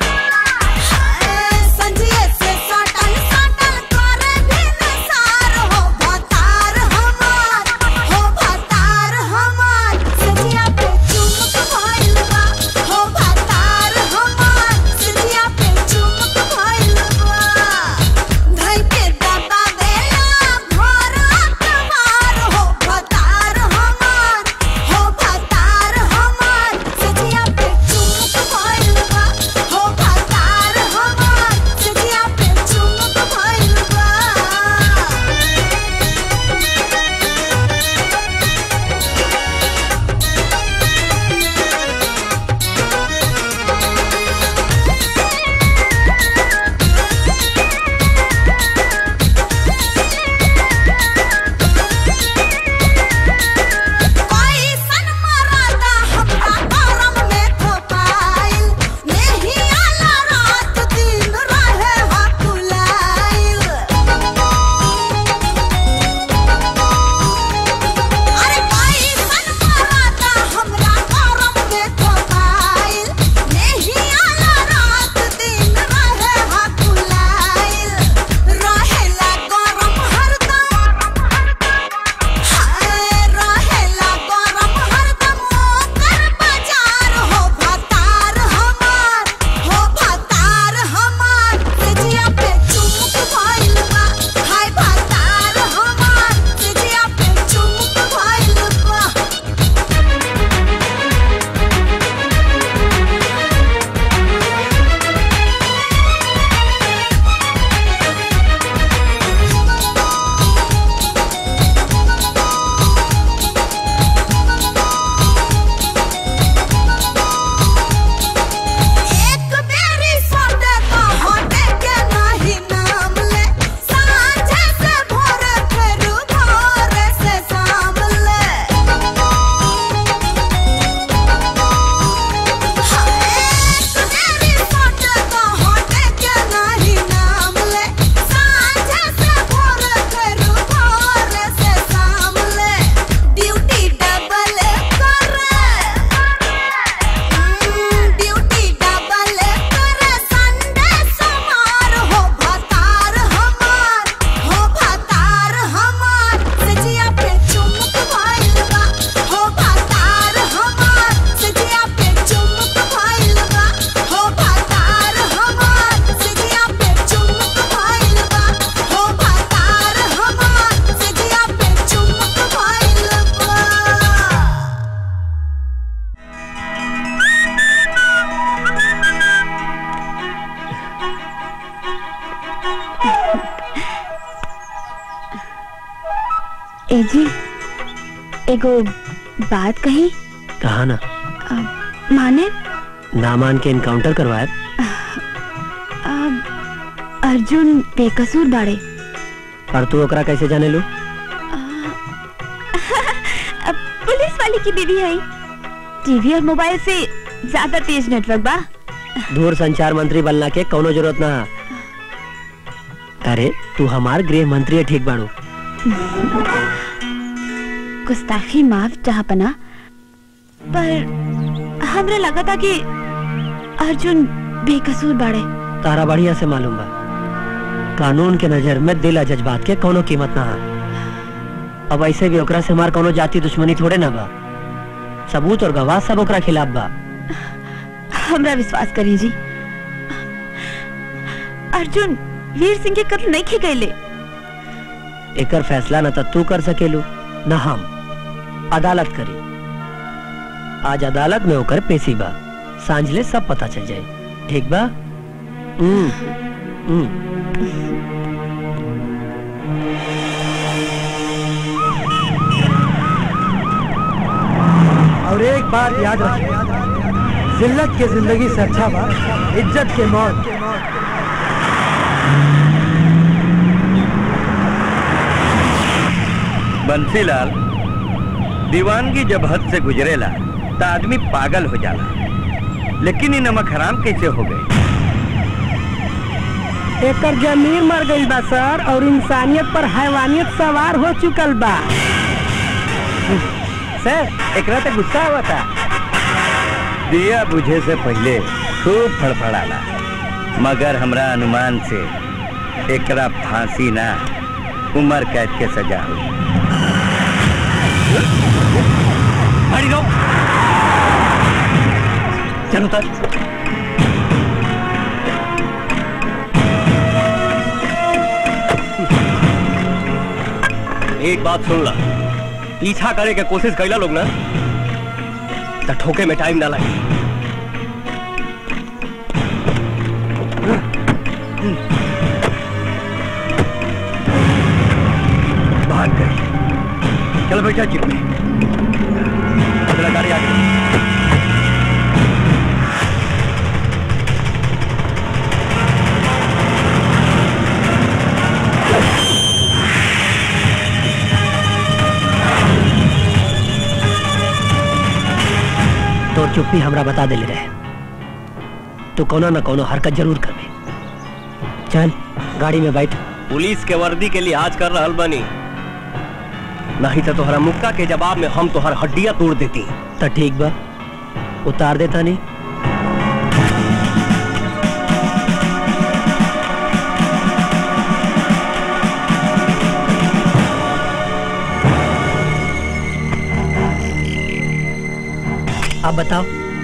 संजिए से साटाई साटल करे बिन सार हो भतार हमार हो भतार हमार संजिया पे जी एगो बात कही कहा ना अ, माने ना मान के इनकाउंटर करवाए अ, अर्जुन बेकसूर बाड़े और तू ओकरा कैसे जाने लू अ, पुलिस वाली की बीवी है टीवी और मोबाइल से ज्यादा तेज नेटवर्क बा दूर संचार मंत्री बनना के कौनो जरूरत ना अरे तू हमार गृह मंत्री है ठीक बाड़ू गुस्ताखी माफ जहापना पर हमरा लगा था कि अर्जुन बेकसूर बाड़े तारा बढ़िया से मालूम बा कानून के नजर में दिल आ जज्बात के कोनो कीमत ना है अब ऐसे भी ओकरा से हमार कोनो जाति दुश्मनी थोड़े ना बा सबूत और गवाह सब ओकरा खिलाफ बा हमरा विश्वास करी जी अर्जुन वीर सिंह के कत्ल नहीं की गईले एकर फैसला न त तू कर सकेलू न हम अदालत करी आज अदालत में होकर पेशी बा सांझले सब पता चल जाए ठीक बा हम्म, हम्म। और एक बात याद रखिए जिल्लत के जिंदगी से अच्छा बा इज्जत के मौत बंसीलाल दीवानगी जब हद से गुजरेला त आदमी पागल हो जाला लेकिन ये नमक हराम कैसे हो गए एकर जमीर मर गई बा सर और इंसानियत पर हैवानियत सवार हो चुकल बा सर एकरा तो गुस्सा हुआ था दिया बुझे से पहले खूब फड़फड़ाला मगर हमरा अनुमान से एकरा फांसी ना उम्र कैद के सजा हुई गाड़ी रोक चलो तक एक बात सुन ला पीछा करे के कोशिश कैला लोग ना त ठोके में टाइम ना लगे भाग गई चलो बैठा जीप में चला गाड़ी आगे तो चुप्पी हमरा बता देले रहे तू कोनो न कोनो हरकत जरूर करबे चल गाड़ी में बैठ पुलिस के वर्दी के लिहाज कर रहल बनी नहीं तो तोहरा मुक्का के जवाब में हम तोहर हड्डियां तोड़ देती त ठीक बा उतार देता नहीं आप बताओ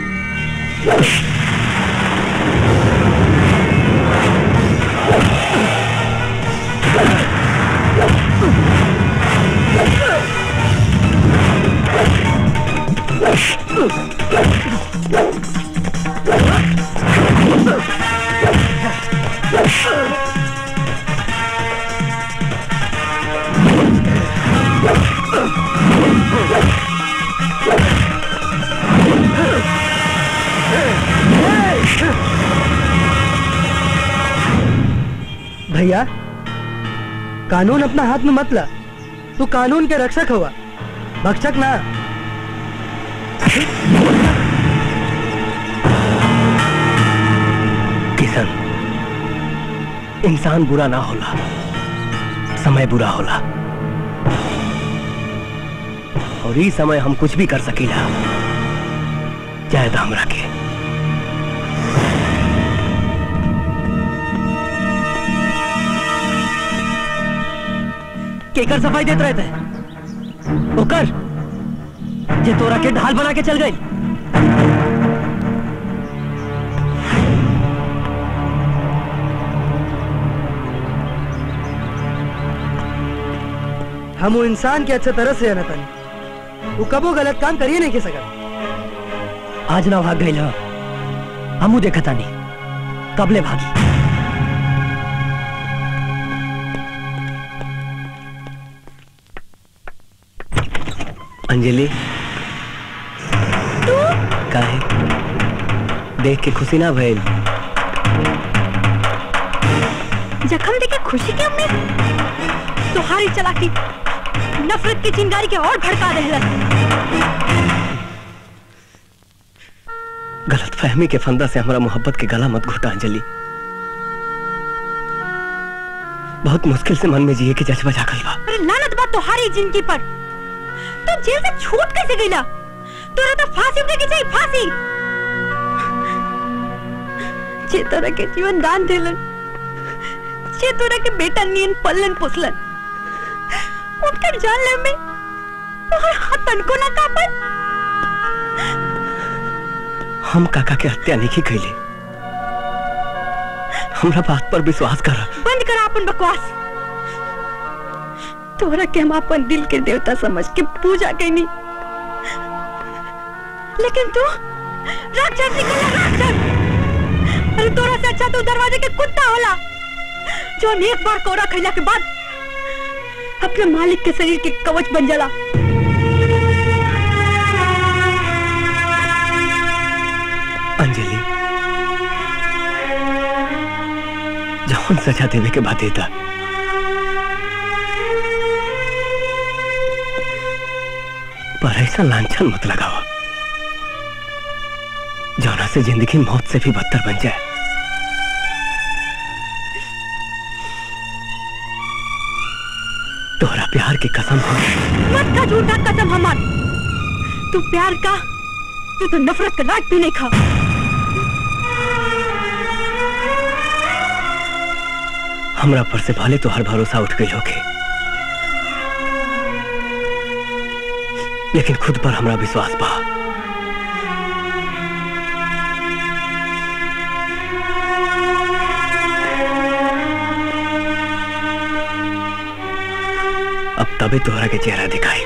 भैया कानून अपना हाथ में मत ला तू कानून के रक्षक हुआ भक्षक ना किशन इंसान बुरा ना होला समय बुरा होला और ई समय हम कुछ भी कर सकीला चाहे तो हमरा के केकर सफाई देते रहते हैं ओकर जे तोरा के ढाल बना के चल गई हम वो इंसान के अच्छे तरह से है तनी वो कबो गलत काम करिए नहीं के सका आज ना भाग गई हमू देखा तानी कबले भागी अंजलि काहे देख के खुशी ना भइल जख्म देखे खुशी के उम्मीद तुम्हारी चलाकी नफरत की चिंगारी के और भड़का दहलन गलत फहमी के फंदा से हमारा मोहब्बत के गला मत घुटा अंजलि बहुत मुश्किल से मन में जिए के जज्बा जागल बा अरे लानत बात तुम्हारी जिंदगी पर तू जेल से छूट कैसे गईला तोरा तो फांसी उठे के चाहिए फांसी जे तोरा के जीवन दान देलन जे तोरा के बेटा नियन पल्लन पोसलन उनकर जान ले में तोहर हाथ तनको ना कापन हम काका के हत्या नहीं कैले हमरा बात पर विश्वास कर बंद कर अपन बकवास तोरा के हम अपन दिल के देवता समझ के पूजा कैनी लेकिन तू राक्षस निकला राक्षस अरे तोरा से अच्छा तो दरवाजे के कुत्ता होला जो एक बार कोरा खैला के बाद अपने मालिक के शरीर के कवच बन जाला अंजलि जौन सजा देवे के बाद देता पर ऐसा लांछन मत लगावा जौना से जिंदगी मौत से भी बदतर बन जाए तोहरा प्यार की कसम हो मत का झूठा कसम हमार तू प्यार का तू तो नफरत का लाट भी नहीं खा हमरा पर से भले तो हर भरोसा उठ गई होके लेकिन खुद पर हमरा विश्वास बा अब तबे तोहरा के चेहरा दिखाई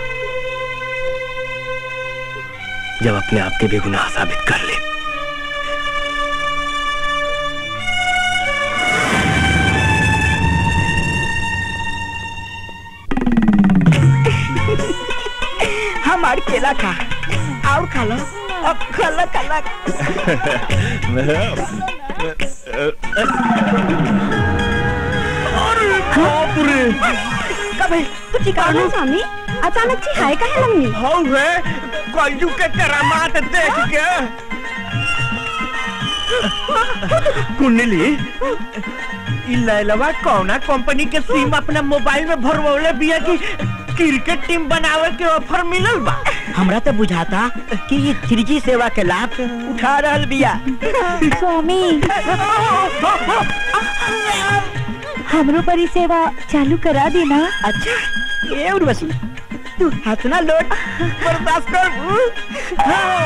जब अपने आप के बेगुनाह साबित कर ले हमार केला खा और खा लो अब खाला खाला बाप रे कबे कुछ कारण स्वामी अचानक से हाय काहे लगनी हौ रे कलजू के करामात देख के कुंडली ई लैलवा कौना कंपनी के सिम अपना मोबाइल में भरवले बिया की क्रिकेट टीम बनावे के ऑफर मिलल बा हमरा तो बुझाता कि ये थ्री सेवा के लाभ उठा रहल बिया स्वामी हमरो पर ई सेवा चालू करा देना अच्छा ये उर्वशी तू हंसना लोट बर्दाश्त कर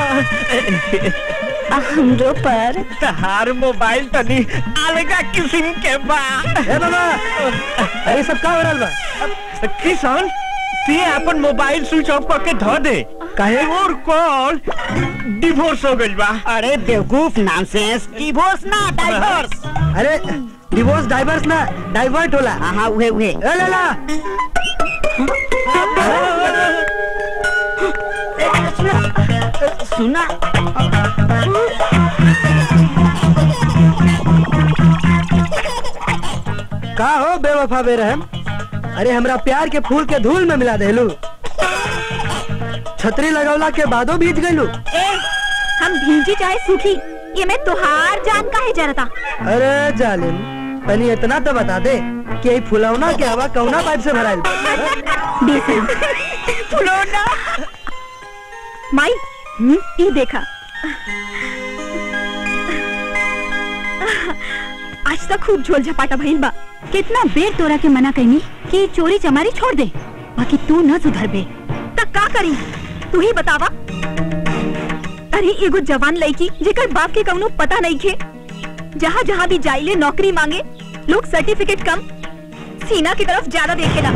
हमरो पर तहार मोबाइल तनी अलगा किस्म के बा ए बाबा अरे सब का हो रहल बा किसान ते अपन मोबाइल स्विच ऑफ करके धो दे काहे और कॉल डिवोर्स हो गइल बा अरे बेवकूफ नॉनसेंस डिवोर्स ना डाइवोर्स अरे डिवोर्स डाइवर्स ना डाइवर्ट होला हाँ उहे उहे ए लाला सुना का हो बेवफा बेरहम अरे हमरा प्यार के फूल के धूल में मिला देलू छतरी लगौला के बादो भीज गइलू ए हम भींजी चाहे सूखी ये मैं तुहार जान का है जरता अरे जालिम तनी इतना तो बता दे कि ई फुलौना के हवा कौना पाइप से भराइल बा? फुलौना माई ये देखा आज तक खूब झोल झपाटा भइल बा कितना बेर तोरा के मना कईनी कि चोरी चमारी छोड़ दे बाकी तू न सुधर बे तक का करी तू ही बतावा अरे एगो जवान लड़की जेकर बाप के कौनो पता नहीं खे जहाँ जहाँ भी जाइले नौकरी मांगे लोग सर्टिफिकेट कम सीना की तरफ ज्यादा देखेला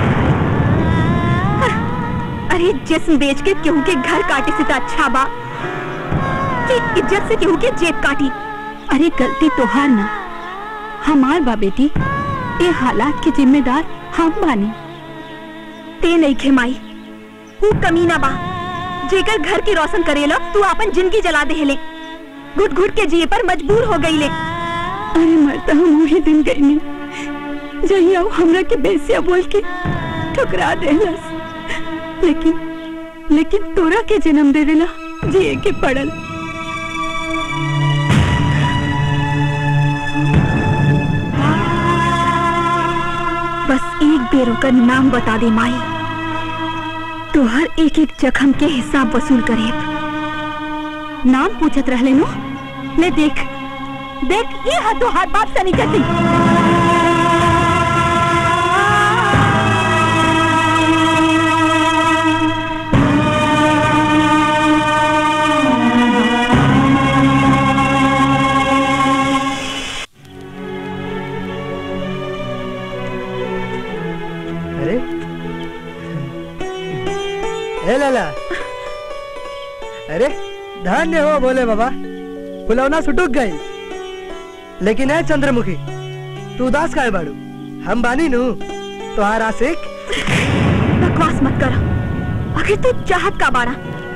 अरे जिस्म बेच के केहू के घर काटे से तो अच्छा बा कि इज्जत से केहू के जेब काटी अरे गलती तोहार ना हमार बा बेटी ये हालात के जिम्मेदार हम बानी ते नहीं खे माई तू कमीना बा जेकर घर की रोशन करेला तू अपन जिंदगी जला दे ले घुट घुट के जिए पर मजबूर हो गई ले अरे मरता हम वही दिन गई नहीं जहिया वो हमरा के बेसिया बोल के ठुकरा देलस लेकिन लेकिन तोरा के जन्म देवेला जिए के पड़ल बस एक बेर ओकर नाम बता दे माई तो हर एक एक जख्म के हिसाब वसूल करे नाम पूछत रहले नो ले देख देख ये हाथों हाथ बाप से निकलती अरे ए लाला अरे धन्य हो बोले बाबा फुलौना सुटुक गई लेकिन है चंद्रमुखी तू उदास का है बाड़ू हम बानी नु तोहार आशिक बकवास मत कर आखिर तू चाहत का बाड़ा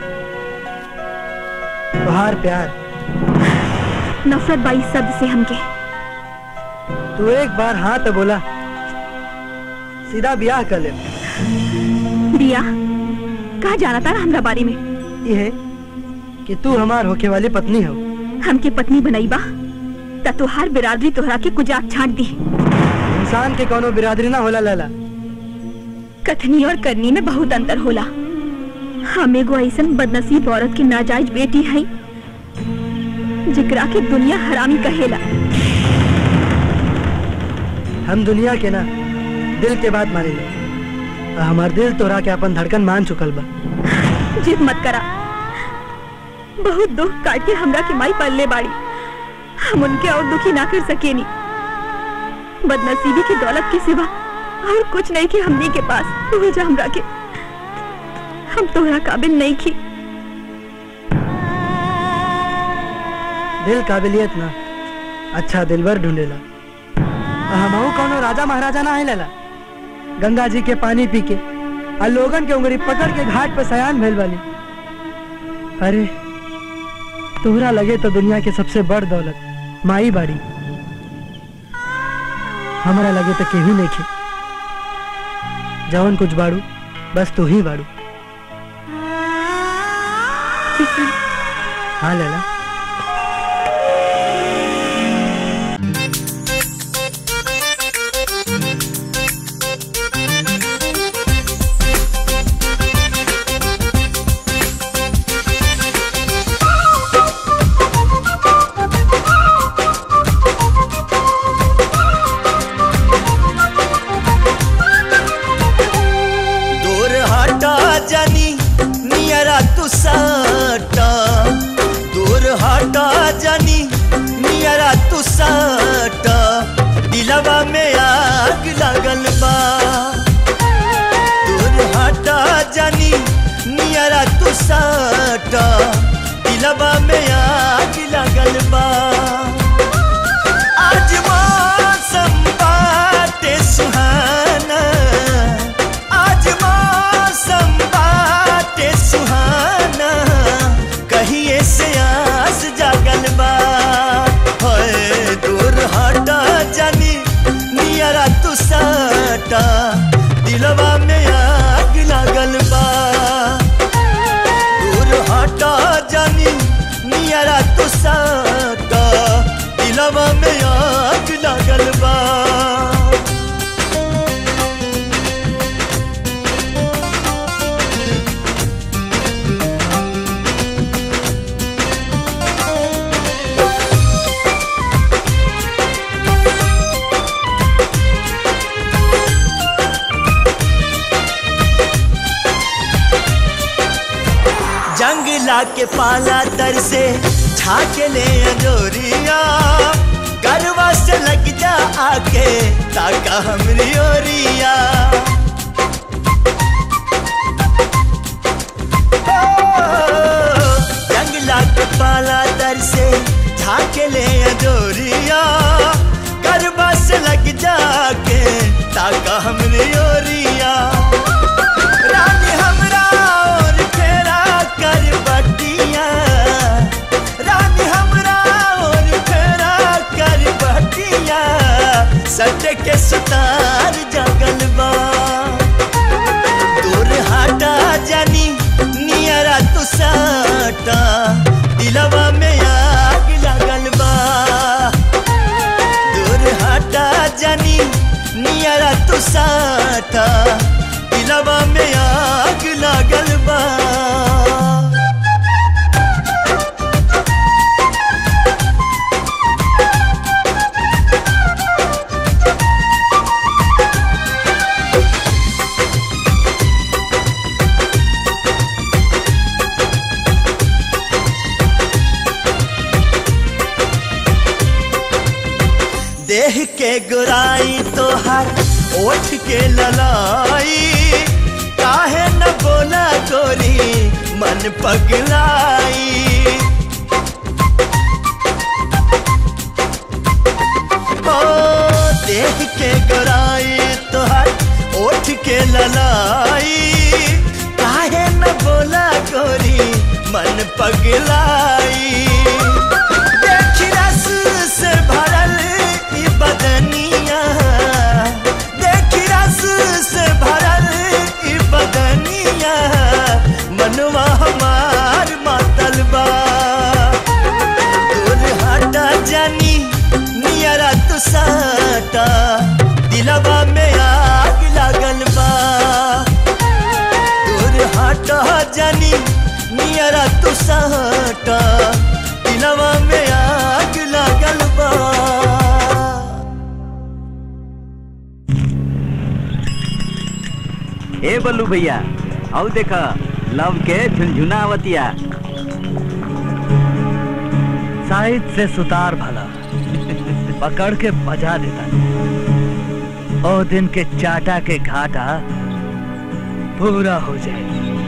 तोहार प्यार नफरत बाई शब्द से हमके तू एक बार हाँ तो बोला सीधा ब्याह कर ले दिया कहा जाना था हमरा बारे में ये है कि तू हमार होके वाली पत्नी हो हमके पत्नी बनाई बा त तुहार बिरादरी तोहरा के कुजाक छाट दी इंसान के कोनो बिरादरी ना होला लैला कथनी और करनी में बहुत अंतर होला हम एगो ऐसन बदनसीब औरत की नाजायज बेटी है जिकरा के दुनिया हरामी कहेला हम दुनिया के ना दिल के बात माने ले हमार दिल तोरा के अपन धड़कन मान चुकल बा जिद मत करा बहुत दुख काट के हमरा के माई पल्ले बाड़ी हम उनके और दुखी ना कर सकेनी बदनसीबी की दौलत के सिवा और कुछ नहीं की हमनी के पास तू भेजा हमरा के हम तोहरा काबिल नहीं की दिल काबिलियत ना अच्छा दिलबर ढूंढेला हमहू कोनो राजा महाराजा ना है लेला गंगा जी के पानी पी के आ लोगन के उंगली पकड़ के घाट पे सयान भेल वाली अरे तोहरा लगे तो दुनिया के सबसे बड़ दौलत माई बाड़ी हमारा लगे तो केहू नहीं खे जवन कुछ बाड़ू बस तू ही बाड़ू हाँ लैला दूर हटा जानी नियरा तू सटा दूर हटा जानी नियरा तू सटा दिलवा में आग लगल बा दूर हटा जानी नियरा तू सटा दिलवा में आग लगल बा आज मौसम बाटे सुहाना आज मौसम बाटे सुहाना कहिए से आस जागल बा होए दूर हटा जानी नियरा तू सटा दिलवा में आग लागल बा दूर हटा जानी नियरा तू सटा दिलवा में आग लागल बा जंगला के पाला तर से छाके ले अंजोरिया गरवा से लग जा आके ताका हमरी ओरिया ओ, जंगला के पाला तर से छाके ले अंजोरिया गरवा से लग जाके ताका हमरी ओरिया रानी हमरा तू साटा दिलवा में आग लागल बा देह के गुराई तोहर ओठ के ललाई काहे न बोला गोरी मन पगलाई ओ देह के गुराई तोहर ओठ के ललाई काहे न बोला गोरी मन पगलाई देखी रस से भरल ई बदनिया देखी रस से भरल ई बदनिया मनवा हमार मातल बा दूर हटा जानी नियरा तू साटा दिलवा में आग लागल बा दूर हटा जानी नियरा तू साटा दिलवा में आग लागल बा ए बल्लू भैया आओ देखा लव के झुनझुनावतिया साइड से सुतार भला पकड़ के बजा देता ओ दिन के चाटा के घाटा पूरा हो जाए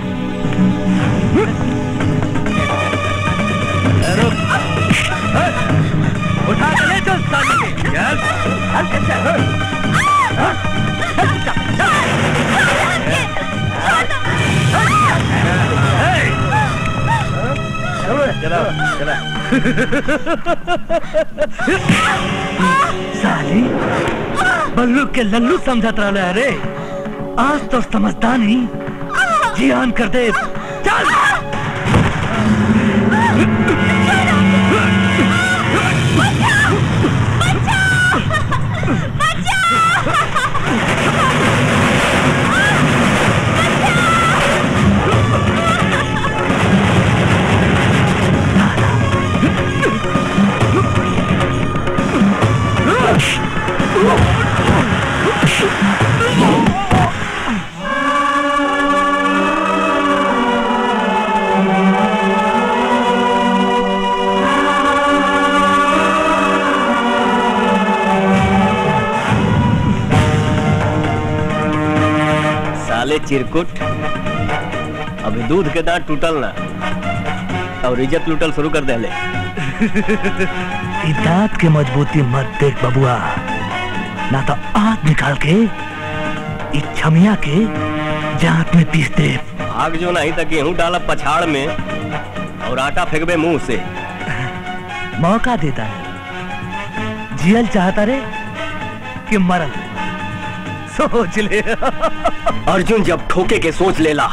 रुक। ए, उठा के ले चल सामने के। चल। चलो चलो साली बल्लू के लल्लू समझत रहा अरे आज तो समझता नहीं जियान कर दे चल साले चिरकुट अभी दूध के दांत टूटल ना और इज्जत लूटल शुरू कर दे ई दांत के मजबूती मत देख बबुआ ना तो आग निकाल के ई छमिया के जात में पीस दे आग जो नहीं तक गेहूं डाला पछाड़ में और आटा फेंकबे मुंह से मौका देता है जियल चाहता रे कि मरल सोच ले अर्जुन जब ठोके के सोच लेला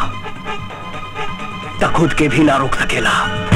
त खुद के भी ना रोक सकेला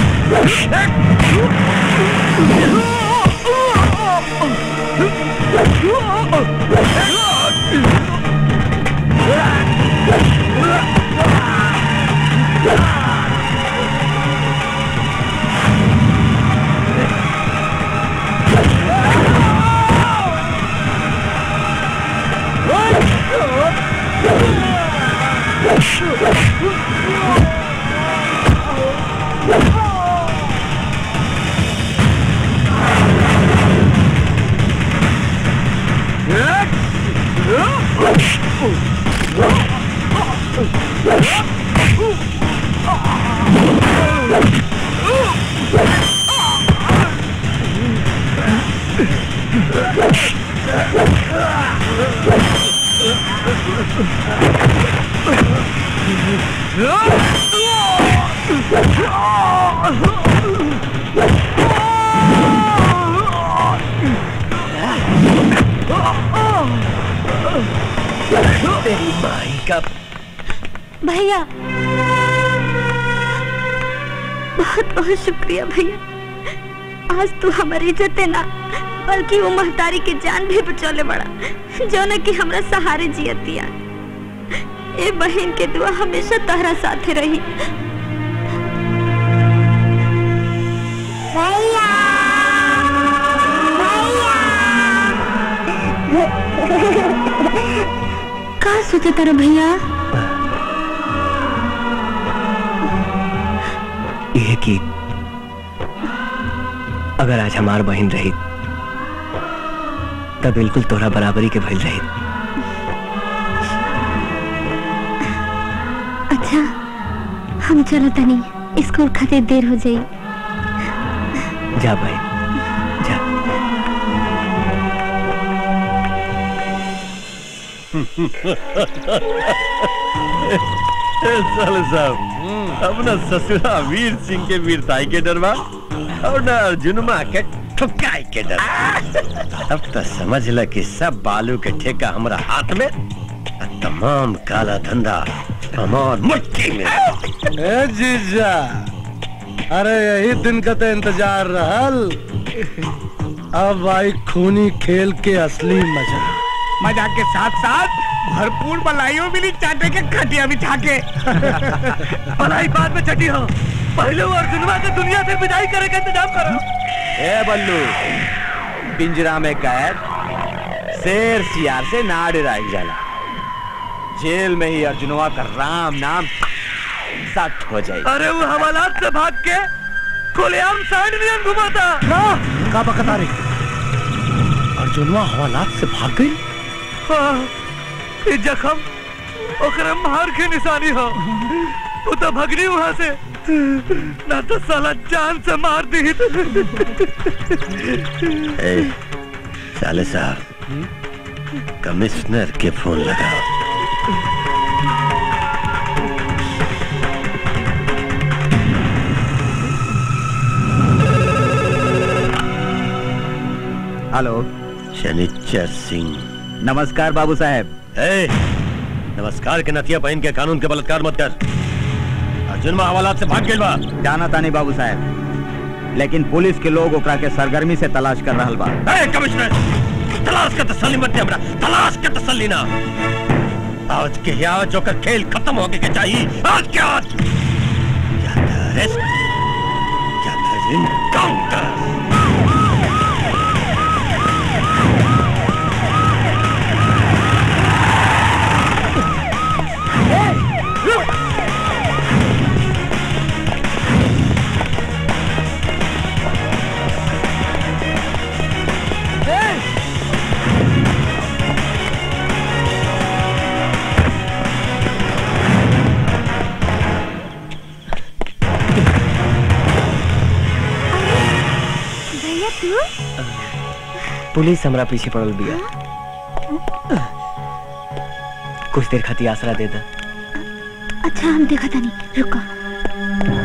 तेरी माई का भैया बहुत बहुत शुक्रिया भैया आज तू हमारी इज्जत ना बल्कि वो महतारी के जान भी बचौले बड़ा जो न कि हमरा सहारे जियतिया ए बहन के दुआ हमेशा तहरा साथे रही का सोचे तारा भैया यह कि अगर आज हमार बहन रही तब बिल्कुल तोरा बराबरी के भइल रही अच्छा हम चलो तनी स्कूल खातिर देर हो जाई जा भाई साले साहब अपना ससुरा वीर सिंह के वीरताई के डरवा और न अर्जुनमा के ठुकाई के डर अब तो समझ ल कि सब बालू के ठेका हमरा हाथ में और तमाम काला धंधा हमार मुट्ठी में ए जीजा अरे यही दिन का तो इंतजार रहल अब आई खूनी खेल के असली मजा मजा के साथ साथ भरपूर बलाइयों मिली चाटे के खटिया बिछा के भलाई बाद में छठी हो पहले वो अर्जुनवा के दुनिया से विदाई करे का इंतजाम करो ए बल्लू पिंजरा में कैद शेर सियार से ना डराई जाला जेल में ही अर्जुनवा का राम नाम सट हो जाए अरे वो हवालात से भाग के खुलेआम साइड नियन घुमाता का बकता रही अर्जुनवा हवालात से भाग गई हाँ, ये जखम ओकरे मार के निशानी हो वो तो भगनी वहां से ना तो साला जान से मार दी ए, साले साहब कमिश्नर के फोन लगाओ हेलो शनिचर सिंह नमस्कार बाबू साहब ए, नमस्कार के नथिया पहन के कानून के बलात्कार मत कर अर्जुन हवालात से भाग गइल बा जाना तानी बाबू साहब लेकिन पुलिस के लोग ओकरा के सरगर्मी से तलाश कर रहल बा ए, कमिश्नर तलाश का तसल्ली मत दे हमरा तलाश का तसल्ली ना आज के आज जोकर खेल खत्म हो के चाहिए आज के आज या तो अरेस्ट या फिर इनकाउंटर भैया तू पुलिस हमरा पीछे पड़ल बिया कुछ देर खातिर आसरा दे दा अच्छा हम देखा था नहीं रुको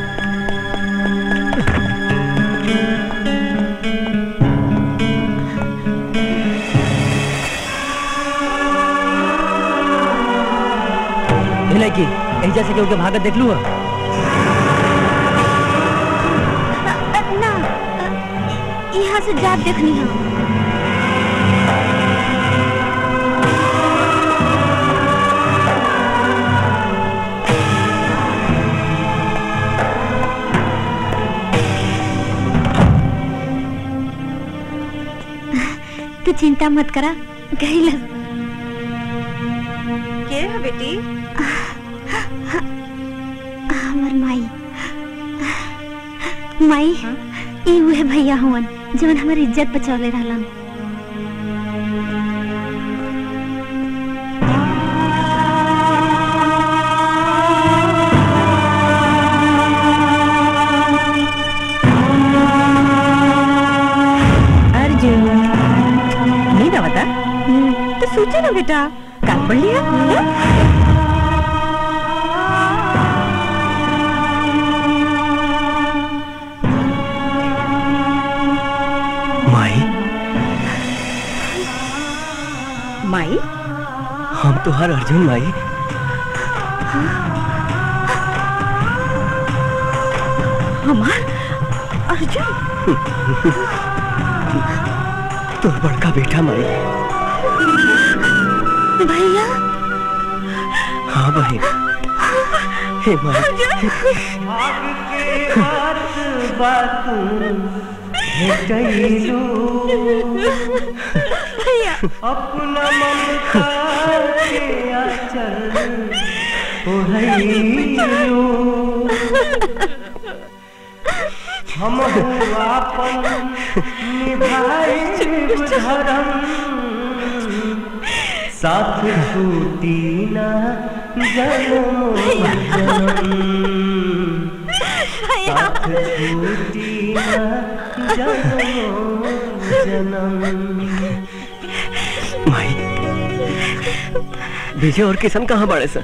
हिले की एजा से केहू के भागत देख लू ना यहाँ से जात देखनी है तू चिंता मत करा गई लग के है बेटी हमर माई माई ई उहे भैया हुवन जवन हमर इज्जत बचौले रहलन अर्जुन नहीं ना बता तो सोचो ना बेटा काल पढ़ लिया हाँ? माई माई हम तो हर अर्जुन माई हमार अर्जुन तोर बड़का बेटा माई भैया हाँ बहन हे माई भैया अपना ममता के आंचल ओढ़ैलू हम अपन निभाए धर्म साथ छूटी ना जन्म जन्म साथ छूटी ना जन्म जन्म माई विजय और किशन कहाँ बड़े सर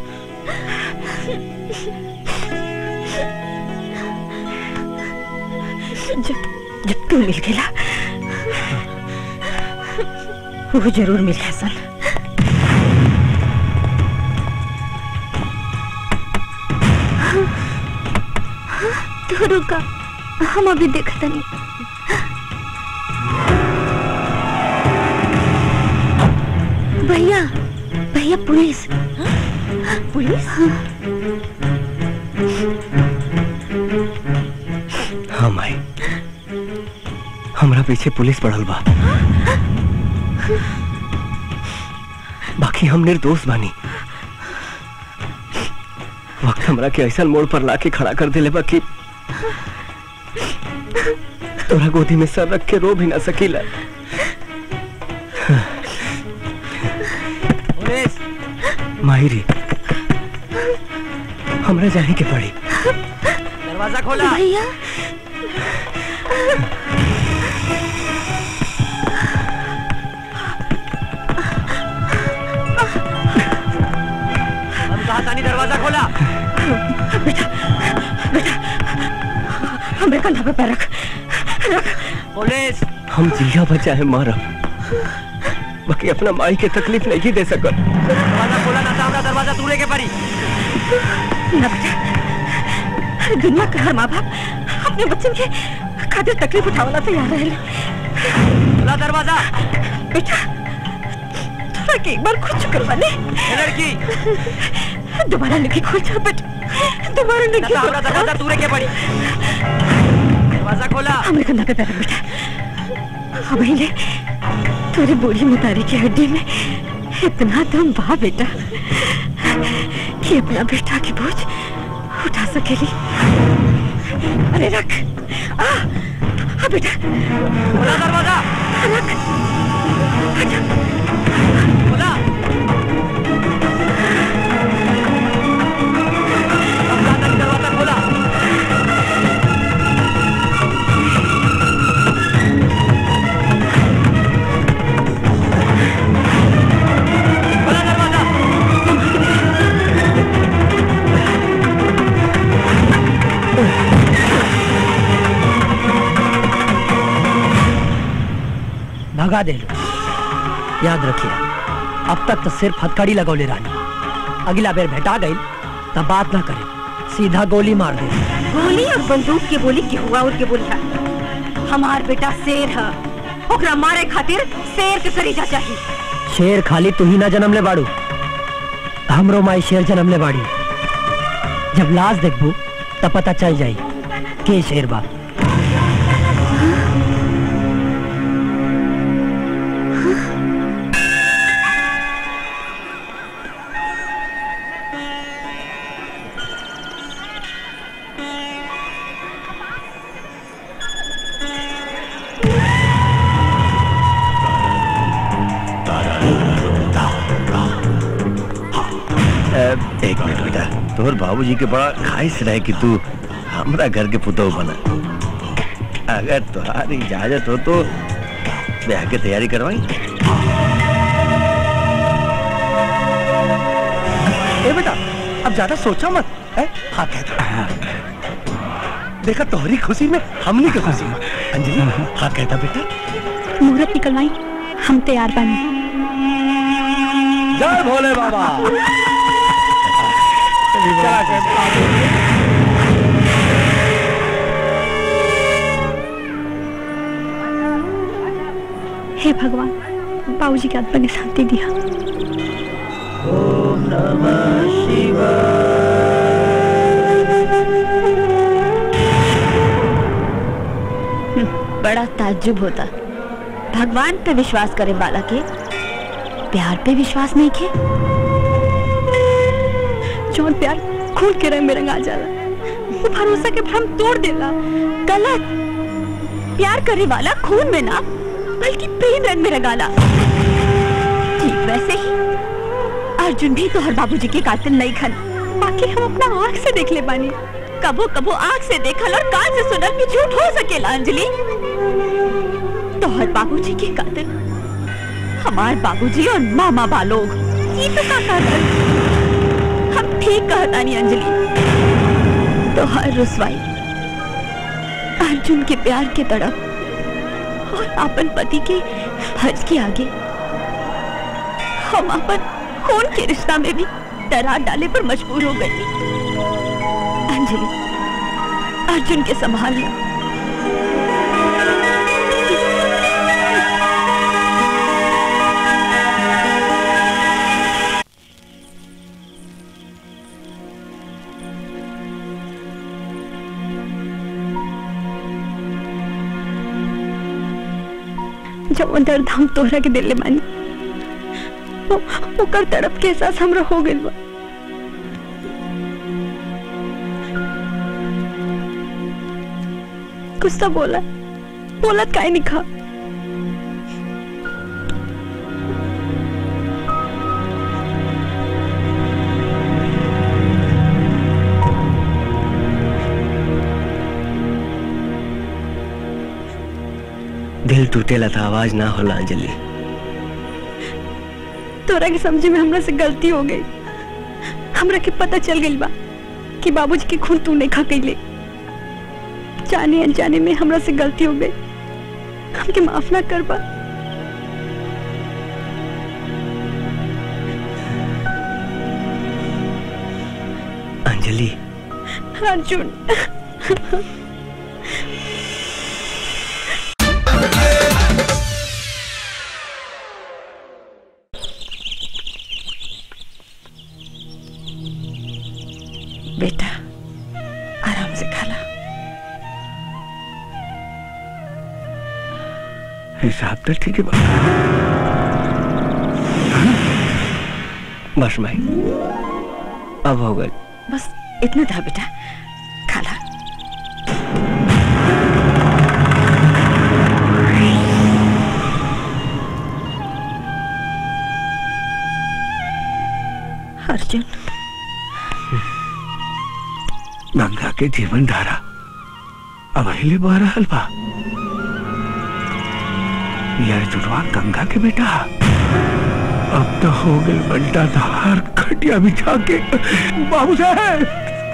जब जब तू मिल गया वो जरूर मिल हसन तू रुका हम अभी देखता नहीं भैया भैया पुलिस पुलिस हाँ माई हमरा पीछे पुलिस पड़ल बा बाकी हम निर्दोष बानी वक्त हमरा के ऐसा मोड़ पर लाके खड़ा कर दिले बा कि तोरा गोदी में सर रख के रो भी ना सकीला पुलिस माहिरी हमरा जाने के पड़ी दरवाजा खोला भैया हम कहा तानी दरवाजा खोला हमें कंधा पे पैर रख पुलिस हम जिया बचाए मारब बाकी अपना माई के तकलीफ नहीं दे सकत दरवाजा खोला ना तो हमरा दरवाजा तूड़े के पड़ी ना बेटा दुनिया का हर माँ बाप अपने बच्चे के खातिर तकलीफ उठावला तैयार रहे खोला दरवाजा बेटा थोड़ा के एक बार खुद शुक्र बने ए लड़की दोबारा नहीं खोल जा बेटा दोबारा ना तो हमरा नहीं दरवाजा तूड़े के पड़ी दरवाजा खोला हमारे कंधा पे पैर रख बेटा अब ही ले तेरे बूढ़ी मुतारी की हड्डी में इतना दम बा बेटा कि अपना बेटा की बोझ उठा सकेली अरे रख आ, आ बेटा खोला दरवाजा रख खोला दरवाजा खोला खोला दरवाजा भगा दे लो याद रखिए अब तक तो सिर्फ हथकड़ी लगौले रानी अगला बेर भेटा गई तब बात ना करे सीधा गोली मार दे गोली और बंदूक के बोली के हुआ और के बोली है हमार बेटा शेर है ओकरा मारे खातिर शेर के सरीजा चाहिए शेर खाली तू ही ना जन्म ले बाड़ू हमरो माई शेर जन्म ले बाड़ी जब लाश देखबू तब पता चल जाई के शेर बा एक मिनट बेटा तोहर बाबूजी के बड़ा ख्वाहिश रहे कि तू हमरा घर के पुतौ बना अगर तुम्हारी इजाजत हो तो ब्याह की तैयारी करवाई ए बेटा अब ज्यादा सोचा मत है हाँ कहता देखा तोहरी खुशी में हमनी की खुशी में अंजलि हाँ कहता बेटा मुहूर्त निकलवाई हम तैयार बने जय भोले बाबा चला चल। हे भगवान बाबूजी की आत्मा की शांति दिया ओम नमः शिवाय बड़ा ताज्जुब होता भगवान पे विश्वास करे वाला के प्यार पे विश्वास नहीं के जौन प्यार खून के रंग में रंगा जाला वो भरोसा के भ्रम तोड़ देला गलत प्यार करे वाला खून में ना बल्कि प्रेम रंग में रंगाला ठीक वैसे ही अर्जुन भी तो हर बाबूजी के कातिल नहीं खन बाकी हम अपना आँख से देख ले बानी कबो कबो आँख से देखल और कान से सुनल भी झूठ हो सकेला अंजलि तो हर बाबूजी के कातिल हमार बाबूजी और मामा बालोग ये तो का कातिल हम ठीक कहतानी अंजलि तो हर रुसवाई अर्जुन के प्यार के तड़प और अपन पति के हज के आगे हम अपन खून के रिश्ता में भी दरार डाले पर मजबूर हो गई अंजलि अर्जुन के संभाल लो जब दर्द हम तोहरा के दिल मानी ओ- ओकर तड़प के एहसास हमरा हो गइल बा कुछ तो बोला बोलत काहे नहीं खा दिल टूटेला था आवाज ना होला अंजलि तोरा के समझे में हमरा से गलती हो गई हमरा के पता चल गई बा कि बाबूजी के खून तू नहीं खा कैले जाने अनजाने में हमरा से गलती हो गई हमके माफ ना कर बा अंजलि अर्जुन बेटा आराम से खाला हिसाब तो ठीक है बस भाई अब हो गए बस इतना था बेटा खाला अर्जुन गंगा के जीवन धारा अब हिले बह रहल बा यार जुड़वा गंगा के बेटा अब तो हो गई बंटा धार खटिया बिछा के बाबू साहब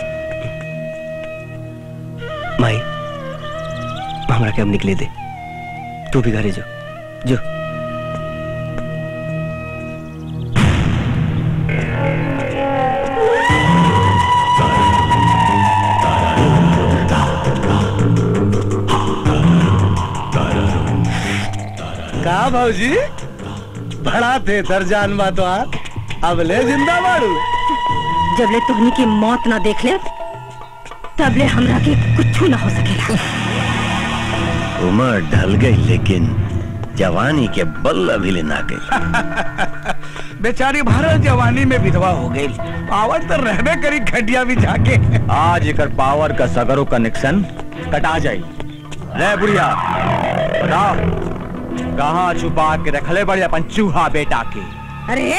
माई हमरा के अब निकले दे तू भी घरे जो जो का भाजी बड़ा थे दरजान बा तो अब ले जिंदा बाड़ू जब ले तोहनी की मौत ना देख ले तब ले हमरा के कुछ ना हो सकेला उम्र ढल गई लेकिन जवानी के बल अभी ले ना गई बेचारी भारत जवानी में विधवा हो गई पावर तो रहबे करी खटिया भी जाके आज एकर पावर का सगरों कनेक्शन कटा जाई रे बुढ़िया बताओ कहाँ छुपा के रखले बड़े अपन चूहा बेटा के अरे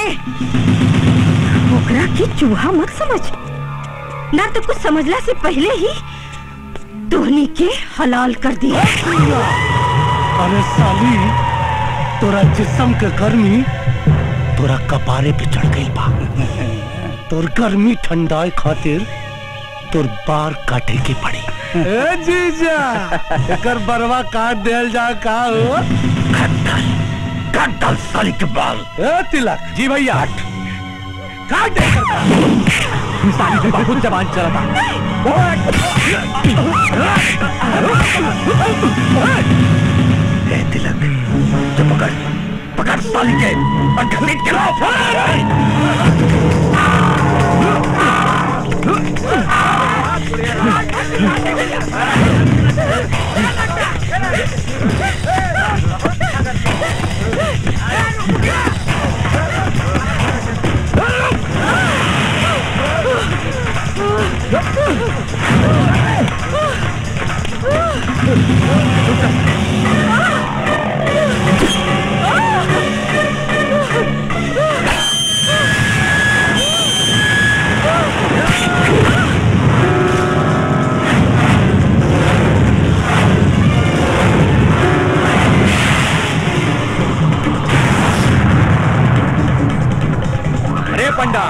ओकरा के चूहा मत समझ ना तो कुछ समझला से पहले ही तोहनी के हलाल कर दिया अरे साली तोरा जिस्म के गर्मी तोरा कपारे पे चढ़ गई बा तोर गर्मी ठंडाए खातिर तोर बार काटे के पड़ी ए जीजा एकर बरवा काट देल जा का हो काट डाल साली के बाल ए तिलक जी भैया काट दे साली तो बहुत जवान चला ए तिलक जो पकड़ पकड़ साली के और घसीट के लाओ अरे पंडा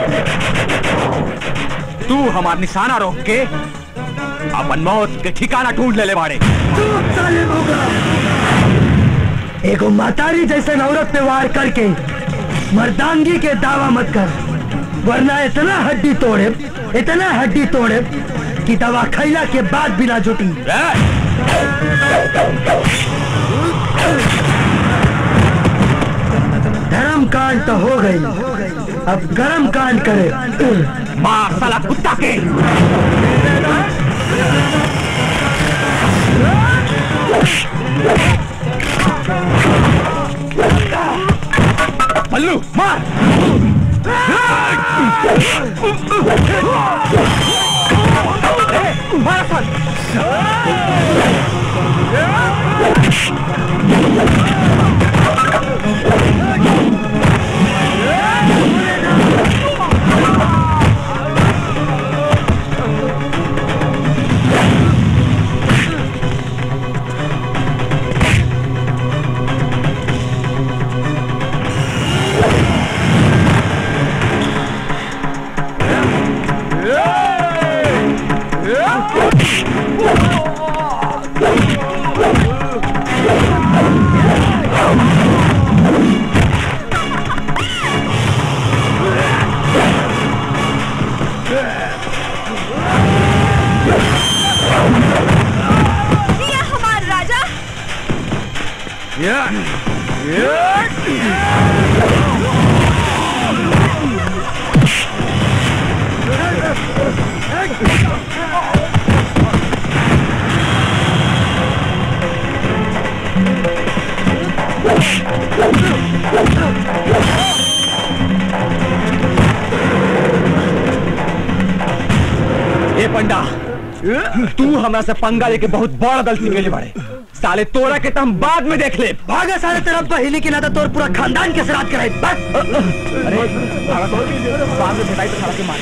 तू हमार निशाना रोक के अपन मौत के ठिकाना ढूंढ ले ले बाड़े एगो मातारी जैसे औरत पे वार करके मर्दांगी के दावा मत कर वरना इतना हड्डी तोड़े इतना हड्डी तोड़े कि दवा खैला के बाद बिना जुटी धर्म कांड तो हो गई अब गरम कांड करे मार साला कुत्ता के मल्लू मार ए, मार साल ये हमार राजा ए पंडा तू हमरा से पंगा लेके बहुत बड़ा गलती कैले बाड़े साले तोरा के तो हम बाद में देख ले भागा सारे तेरा पहले की ना तो तोर पूरा खानदान के श्राद्ध कराई बस अरे बाद में भेटाई तो साला के मार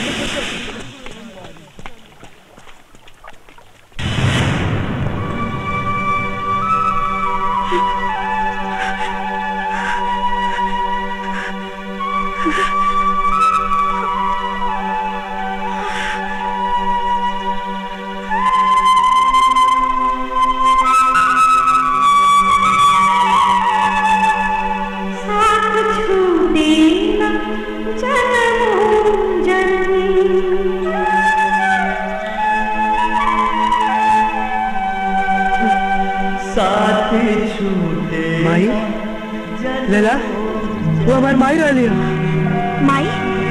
साथ छूटे माई लेला वो हमार माई रहली माई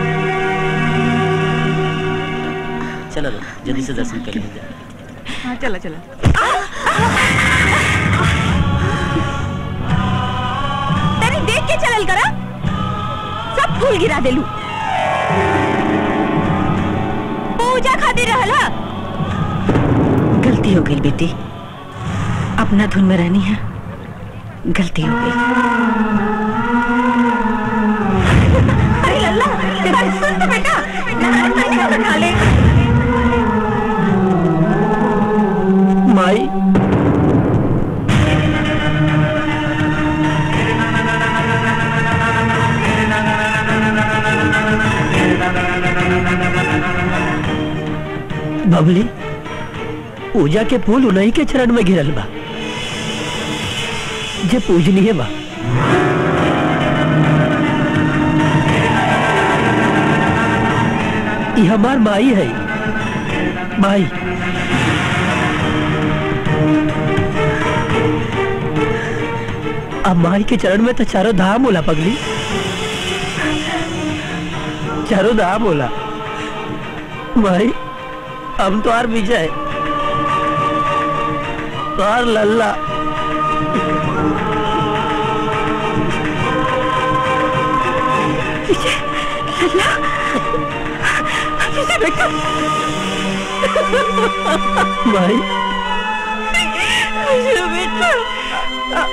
चलो लो, जल्दी से दर्शन कर लीजिए हाँ चला चला तनी देख के चलल करा सब फूल गिरा देलू पूजा खातिर रहला गलती हो गई बेटी अपना धुन में रहनी है गलती हो गई अरे लल्ला अरे सुन तो बेटा नहाने पानी का बना ले माई बबली पूजा के फूल उन्हीं के चरण में घिरल बा जे पूजनीय बा ई हमार माई है माई अब माई के चरण में तो चारों धाम बोला पगली चारों धाम बोला भाई हम तो आर विजय तो आर लल्ला विजय लल्ला विजय बेटा भाई विजय बेटा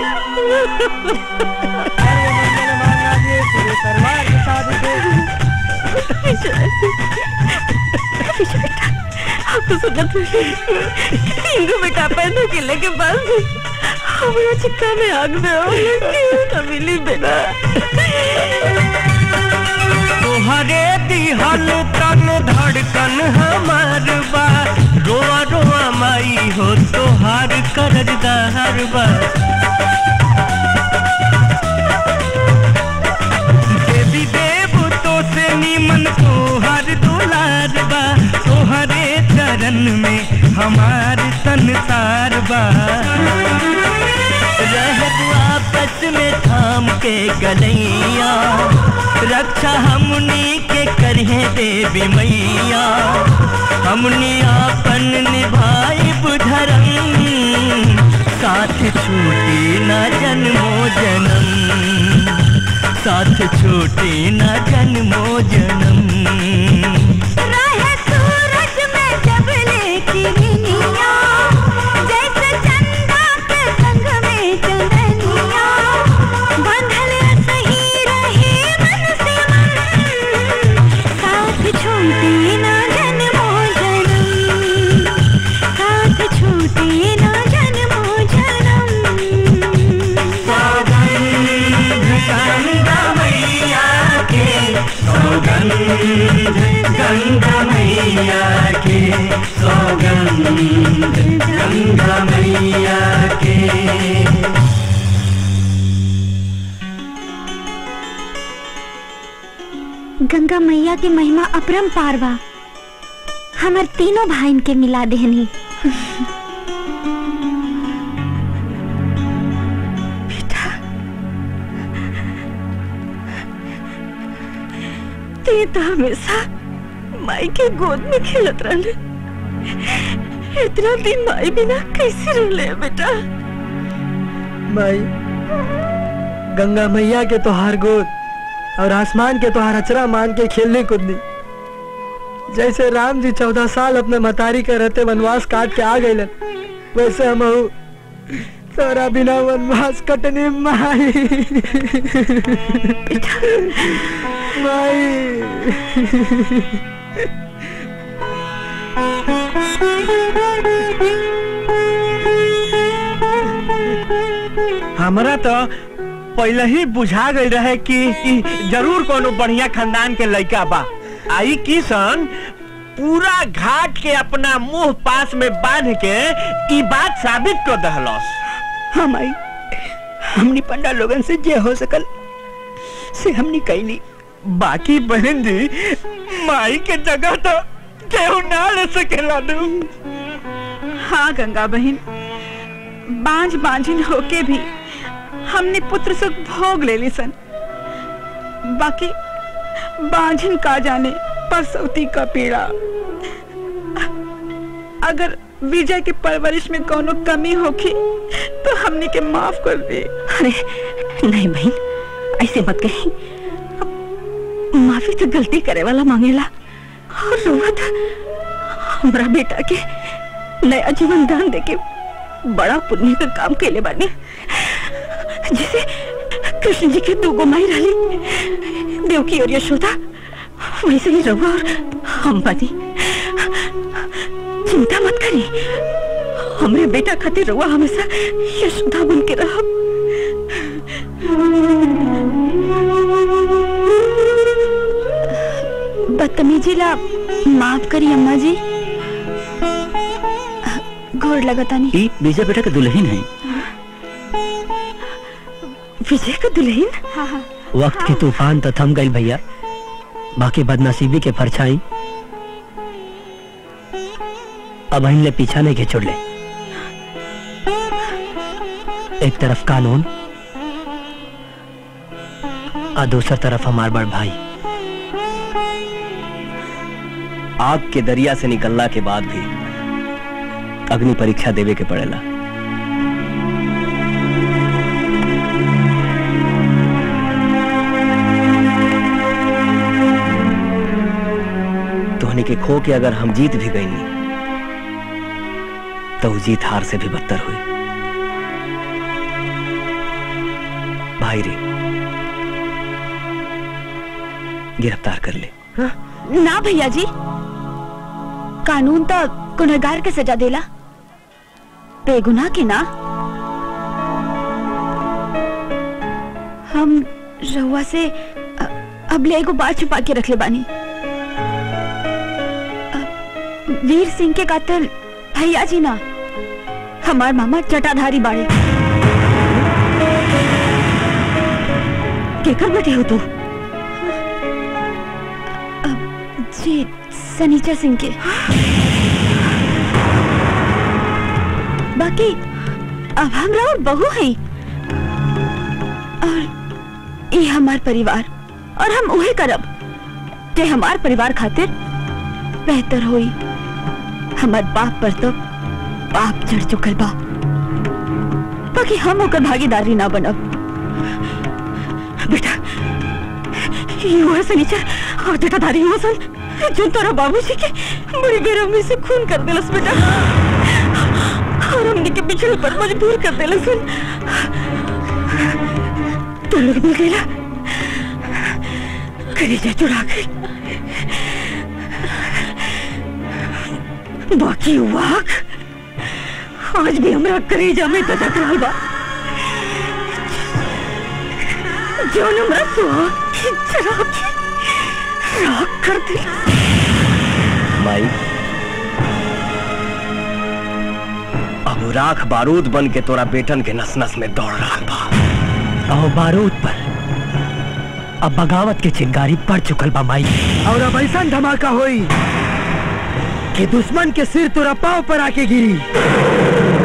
विजय विजय बेटा आप तो सुनत तीन गो बेटा पैदा के लेके बस हमारा चित्ता में आग में हो क्यों न मिली बेटा तोहरे दिहल तन धड़कन हमार बा रोआ रोआ माई हो तोहार करजदार बा देवी देव तो से निमन तोहर दुलार बा तोहरे चरण में हमार संसार बा रहत आपस में थाम के गलैया रक्षा हमनी के करहे देवी मैया हमनी आपन निभाई धर्म साथ छूटी न जन्मो जन्म साथ छूटी न जन्मो जन्म रहे सूरज में जब लेकी निनिया जैसे चंदा के संग में चंदनिया बंधल सही रहे मन से मन साथ छूटे ना जन्मो जन्म साथ छूटे ना जन्मो जन्म गंगा मैया के सौगंध गंगा मैया के सौगंध गंगा मैया के गंगा मैया की महिमा अपरम पार बा हमर तीनों भाइन के मिला देहनी ते तो हमेशा माई के गोद में खेलत रहले इतना दिन माई बिना कैसे रहले बेटा माई गंगा मैया के तोहार गोद और आसमान के तोहार अचरा मान के खेलने कूदनी जैसे राम जी चौदह साल अपने मतारी के रहते वनवास काट के आ गए वैसे हम तोरा बिना वनवास कटने माई हमरा तो पहले ही बुझा गई रहे कि ई जरूर कोनो बढ़िया खानदान के लड़का बा आई किशन पूरा घाट के अपना मुंह पास में बांध के ई बात साबित कर दहलस हाँ माई हमनी पंडा लोगन से जे हो सकल से हमनी कैली बाकी बहन जी माई के जगह तो केहू ना ले सकेला नू हाँ गंगा बहन बांझ बांझिन होके भी हमने पुत्र सुख भोग ले ली सन बाकी बांझिन का जाने परसौती का पीड़ा अगर विजय की परवरिश में कोनो कमी होगी तो हमने के माफ कर दे अरे नहीं बहन ऐसे मत कही माफी तो गलती करे वाला मांगेला और रोवत हमरा बेटा के नया जीवन दान देके बड़ा पुण्य का काम केले बानी जैसे कृष्ण जी के दो गोमाई रही देवकी और यशोदा वैसे ही रहुआ और हम बनी चिंता मत करी हमरे बेटा खातिर रहुआ हमेशा यशोदा बन के रहो बदतमीजी ला माफ करी अम्मा जी घोर लगता नहीं ई विजय बेटा के दुल्हन है विजय का दुल्हन हाँ हाँ वक्त के तूफान तो थम गई भैया बाकी बदनसीबी के परछाई अब ले पीछा नहीं के छोड़ ले एक तरफ कानून और दूसर तरफ हमार बड़ भाई आग के दरिया से निकलना के बाद भी अग्नि परीक्षा देवे के पड़ेला तोहनी के खो के अगर हम जीत भी गई तो वो जीत हार से भी बदतर हुई भाई रे गिरफ्तार कर ले ना भैया जी कानून तो गुनहगार के सजा देला बेगुनाह के ना हम रहुआ से अ- अब ले एगो बात छुपा के रख ले बानी अ, वीर सिंह के कातिल भैया जी ना हमार मामा जटाधारी बाड़े केकर बेटे हो तू अ, जी सनीचर सिंह के बाकी अब हम और बहू हैं और ये हमार परिवार और हम उहे करब जे हमार परिवार खातिर बेहतर होई हमार बाप पर तो पाप चढ़ चुकल बा बाकी हम ओकर भागीदारी ना बनब बेटा ये हुआ सनीचर और जटाधारी हुआ सन जो तोरा बाबूजी के बड़ी बेरहमी से खून कर देलस बेटा और हमने के पिछड़े पर मजबूर कर देलस सन तो लोग मिल गईला कलेजा चुरा गई बाकी वाक आज भी हमरा कलेजा में ददक रहल बा जौन हमरा सुहाग की जरा के राख कर दिला माई अब वो राख बारूद बन के तोरा बेटन के नस नस में दौड़ रहा बा और बारूद पर अब बगावत के चिंगारी पड़ चुकल बा माई और अब ऐसा धमाका होई कि दुश्मन के सिर तोरा पाव पर आके गिरी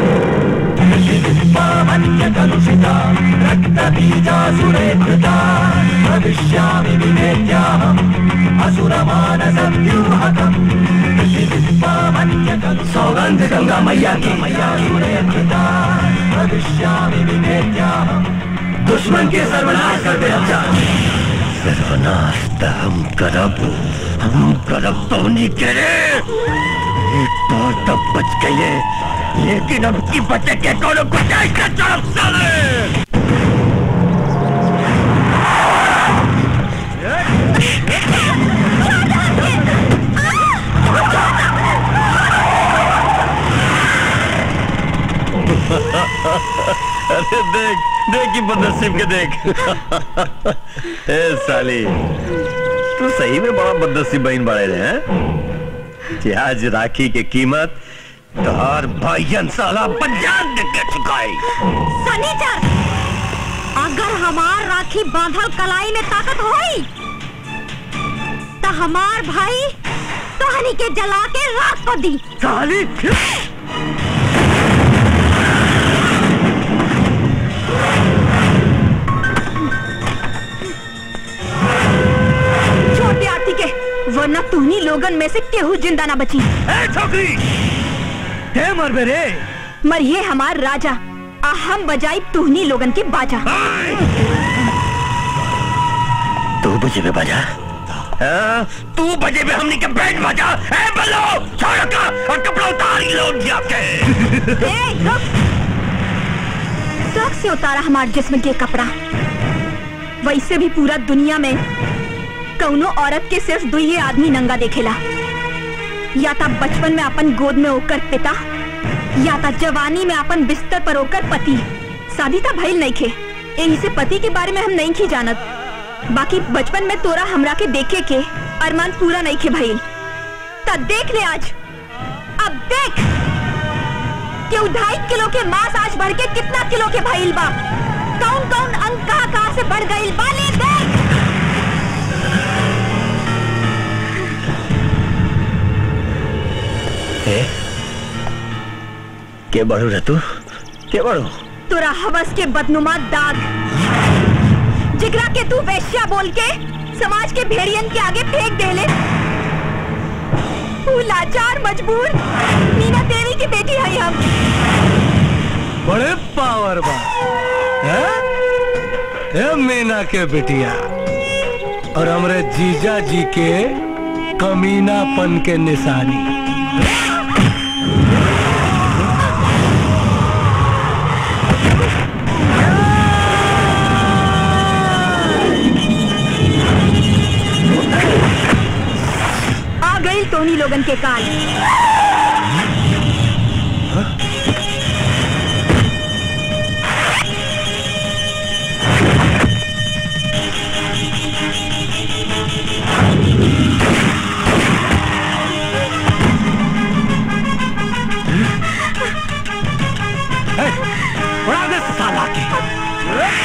भविष्यामि विवेक्याहम् असुरमानसव्यूहकम् सौगंध गंगा मैया की भविष्यामि विवेक्याहम् दुश्मन के सर्वनाश कर दे हम जा सर्वनाश त हम करब हम करब तो नहीं करे एक बार तब बच गए लेकिन अब की बचे के कोनो गुंजाइश न छोड़ साले अरे देख देख की बदनसीब के देख ए साली तू सही में बड़ा बदनसीब बहन बड़े रहे हैं कि आज राखी की कीमत तोहर भाईयन साला पंजाब दे के चुकाई सनीचर अगर हमार राखी बांधल कलाई में ताकत होई तो हमार भाई तोहनी के जला के राख कर दी साली छोटे आरती के वरना तुहनी लोगन में से केहू जिंदा ना बची छोकरी हे मरबे रे मरिए हमार राजा आ हम बजाई तुहनी लोगन के बाजा तू बजे में बजा हाँ? तू बजे में हमने के बैंड बजा ए बल्लो छोड़ का और कपड़ा उतार ही लो जाके ए, रुक। शौक से उतारा हमार जिस्म के कपड़ा वैसे भी पूरा दुनिया में कौनो औरत के सिर्फ दो ही आदमी नंगा देखेला या ता बचपन में अपन गोद में होकर पिता या ता जवानी में अपन बिस्तर पर होकर पति शादी ता भइल नहीं खे यही से पति के बारे में हम नहीं खी जानत बाकी बचपन में तोरा हमरा के देखे के अरमान पूरा नहीं खे भइल ता देख ले आज अब देख कि ढाई किलो के मांस आज बढ़ के कितना किलो के भइल बा कौन कौन अंग कहाँ कहाँ से बढ़ गइल बा ले देख ए के बड़ू रे तू के बड़ू तोरा हवस के बदनुमा दाग जिगरा के तू वैश्या बोल के समाज के भेड़ियन के आगे फेंक दे ले तू लाचार मजबूर मीना तेरी की बेटी है हम बड़े पावर बा हैं? ए मीना के बिटिया और हमरे जीजा जी के कमीनापन के निशानी आ गई टोनी लोगन के काल उड़ा दे साला के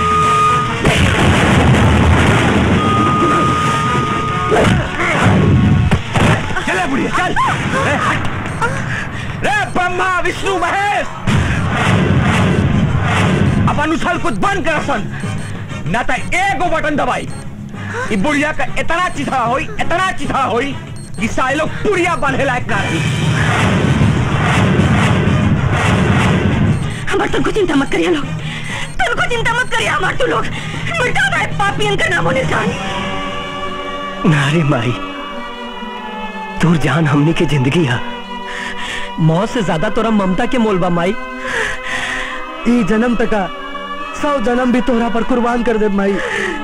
Yeah. अपन उछल कुछ बंद कर सन ना तो एगो बटन दबाई ई बुढ़िया का इतना चिथा होई इतना चिथा होई कि सारे लोग पुड़िया बांधे लायक ना रही हमार तुमको चिंता मत करिए लोग तुमको चिंता मत करिए हमार तू लोग मिटा दे पापियन का नामो निशान नारे माई तोर जान हमनी के जिंदगी है मौत से ज्यादा तोरा ममता के मोल बा माई ई जन्म तका सौ जन्म भी तोहरा पर कुर्बान कर दे माई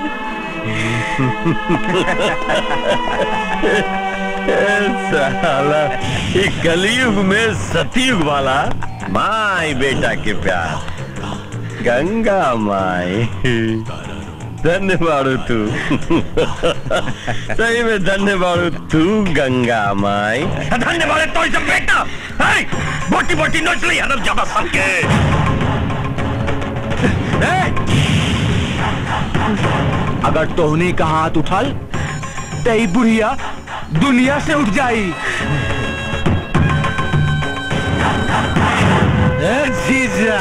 साला ये कलयुग में सतयुग वाला माई बेटा के प्यार गंगा माई धन्य बाड़ू तू सही में धन्य बाड़ू तू गंगा माई धन्य वाले तो इसे बेटा है बोटी बोटी नोच ली हरम जाबा सबके अगर तोहनी का हाथ उठल तो ई बुढ़िया दुनिया से उठ जाई ए जीजा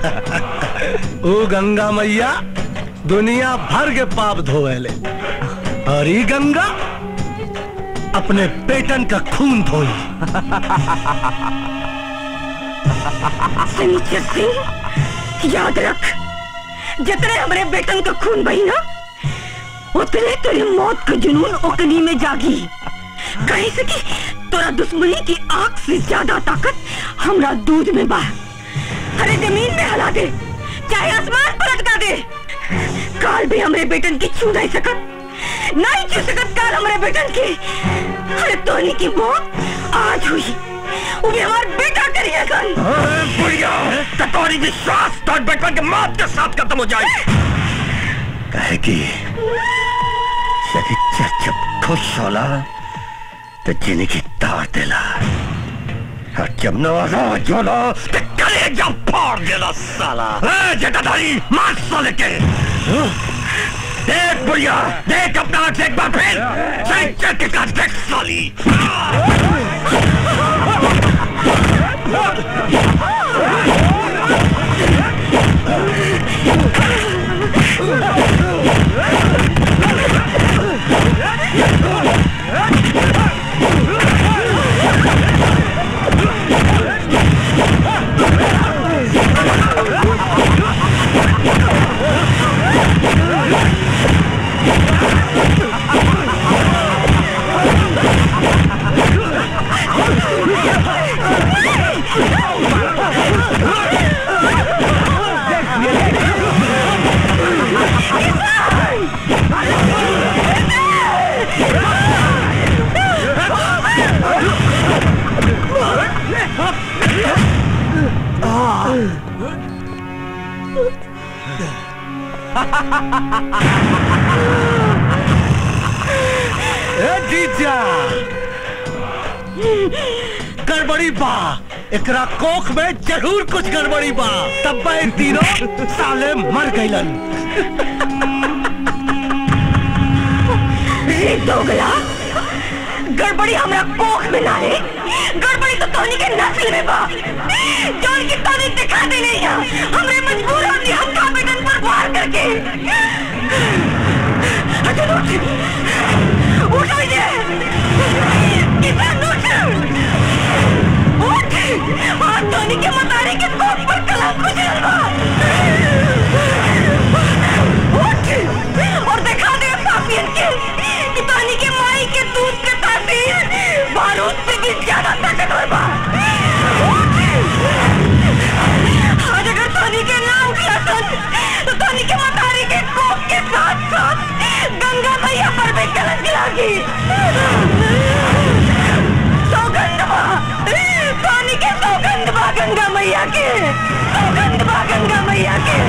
ओ गंगा मैया दुनिया भर के पाप धोएले और ई गंगा अपने बेटन का खून धोई सिंह सिंह याद रख जितने हमारे बेटन का खून बही ना उतने तेरी मौत का जुनून ओकनी में जागी कहीं से कि तोरा दुश्मनी की आग से ज्यादा ताकत हमरा दूध में बा अरे जमीन में हला दे चाहे आसमान पर अटका दे काल भी हमरे बेटन की छू नहीं सकत नहीं छू सकत काल हमरे बेटन की अरे तोनी की मौत आज हुई वो भी हमारा बेटा करिए सन बुढ़िया कटोरी विश्वास तो बेटन के मौत के साथ खत्म हो जाए कहे कि शरीर जब खुश होला तो जिंदगी तार देला और जब नाराज होला तो कलेजा फाड़ देला साला ए जटाधारी मार साले के देख बुढ़िया देख अपना आंख से एक बार फिर सही चल के काट देख साली ए जीजा गड़बड़ी बा एकरा कोख में जरूर कुछ गड़बड़ी बा तब बा ये तीनों साले मर गइलन रे दोगला गड़बड़ी हमरा कोख में ना रे गड़बड़ी तो तोनी के नस्ल में बा जोन की तोनी दिखा दे नहीं है हमरे मजबूर होती हक्का बेटन पर वार करके अजय उठ उठ विजय किसान उठ उठ और तोनी के मतारे के कोख पर कलंक गुजरल बा उठ और दिखा दे पापियन के कि पानी के माई के दूध के तासीर बारूद से भी ज्यादा ताकतवर बा आज अगर पानी के नाम किया सन तो पानी के मतारी के कोप के साथ साथ गंगा मैया पर भी कलंक लागी सौगंध बा पानी के सौगंध बा गंगा मैया के सौगंध बा गंगा मैया के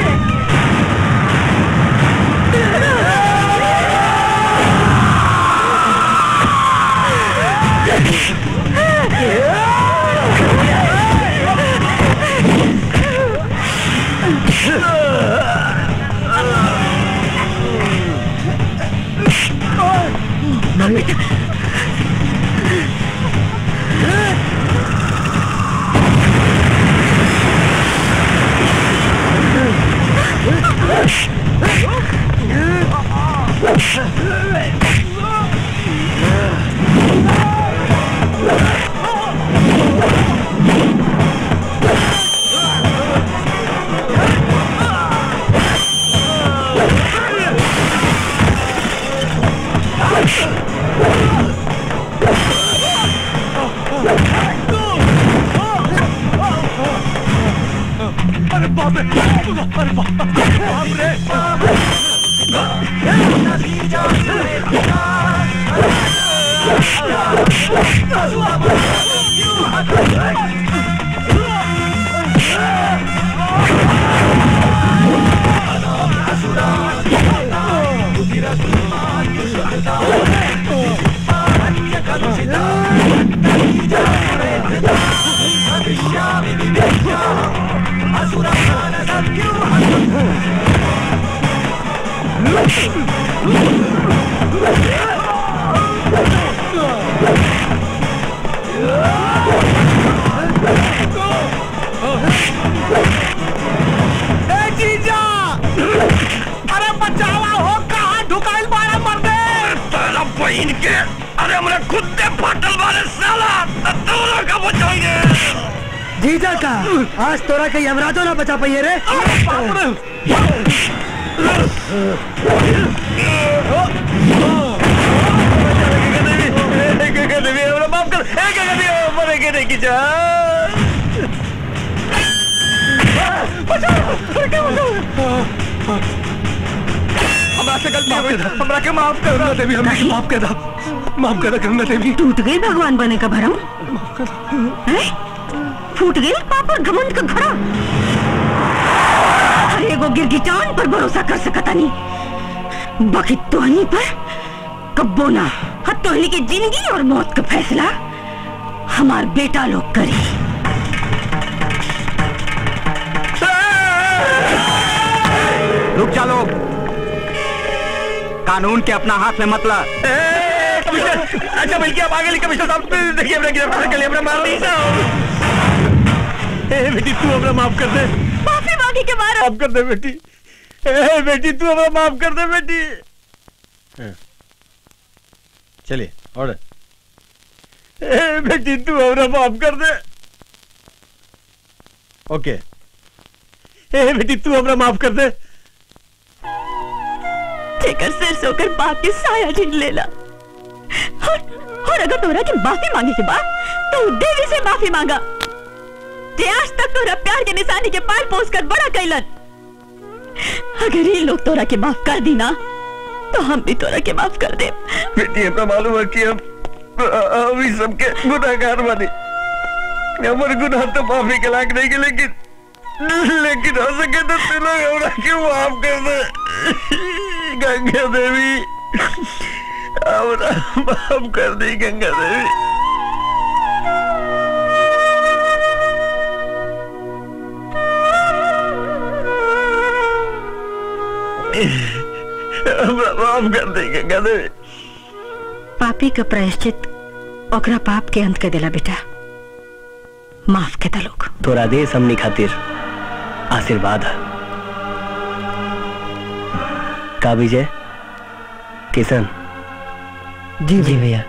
ए जीजा अरे बचावा हो कहाँ ढुकाइल बाड़ा मर्दे साला बहन के अरे हमरा खुद से फाटल वाले साला दोनों का बचाएंगे जीजा का आज तोरा के यमराजो ना बचा पाइए रे देवी हमरा माफ कर ए गंगा देवी मरे के नहीं की जा हमरा से गलती हो गई हमरा के माफ कर गंगा देवी हमरा के माफ कर दो माफ कर दो गंगा देवी टूट गई भगवान बने का भरम हैं? फूट गई पाप और घमंड का घड़ा हर एगो गिरगिटान पर भरोसा कर सकता नहीं बाकी तोहनी पर कब्बो ना हाँ तोहनी की जिंदगी और मौत का फैसला हमार बेटा लोग करी रुक जा लोग कानून के अपना हाथ में मत ला कमिश्नर अच्छा बल्कि आप आगे कमिश्नर साहब देखिए अपना गिरफ्तार कर लिया अपना मार नहीं साहब ए बेटी तू अपना माफ कर दे माफी मांगी के मारा माफ कर दे बेटी ए बेटी तू अपना माफ कर दे बेटी चलिए ऑर्डर ए बेटी तू अपना माफ कर दे ओके ए बेटी तू अपना माफ कर दे जेकर सिर से होकर बाप के साया छीन लेला और, और अगर तोरा की माफी मांगे के बाद तो देवी से माफी मांगा जे आज तक तोरा प्यार के निशानी के पाल पोस कर बड़ा कैलन अगर ये लोग तोरा के माफ कर दी ना तो हम भी तोरा के माफ कर दे बेटी अपना मालूम है कि हम हम ही सबके गुनाहगार बने हमारे गुनाह तो माफी के लायक नहीं के लेकिन लेकिन हो सके तो तू लोग हमरा क्यों माफ कर दे गंगा देवी हमरा माफ कर दी गंगा देवी हमरा माफ कर दी गंगा देवी पापी का प्रायश्चित ओकरा पाप के अंत कर देला बेटा माफ के दा लोग तोरा देश हमनी खातिर आशीर्वाद है का विजय किशन जी जी भैया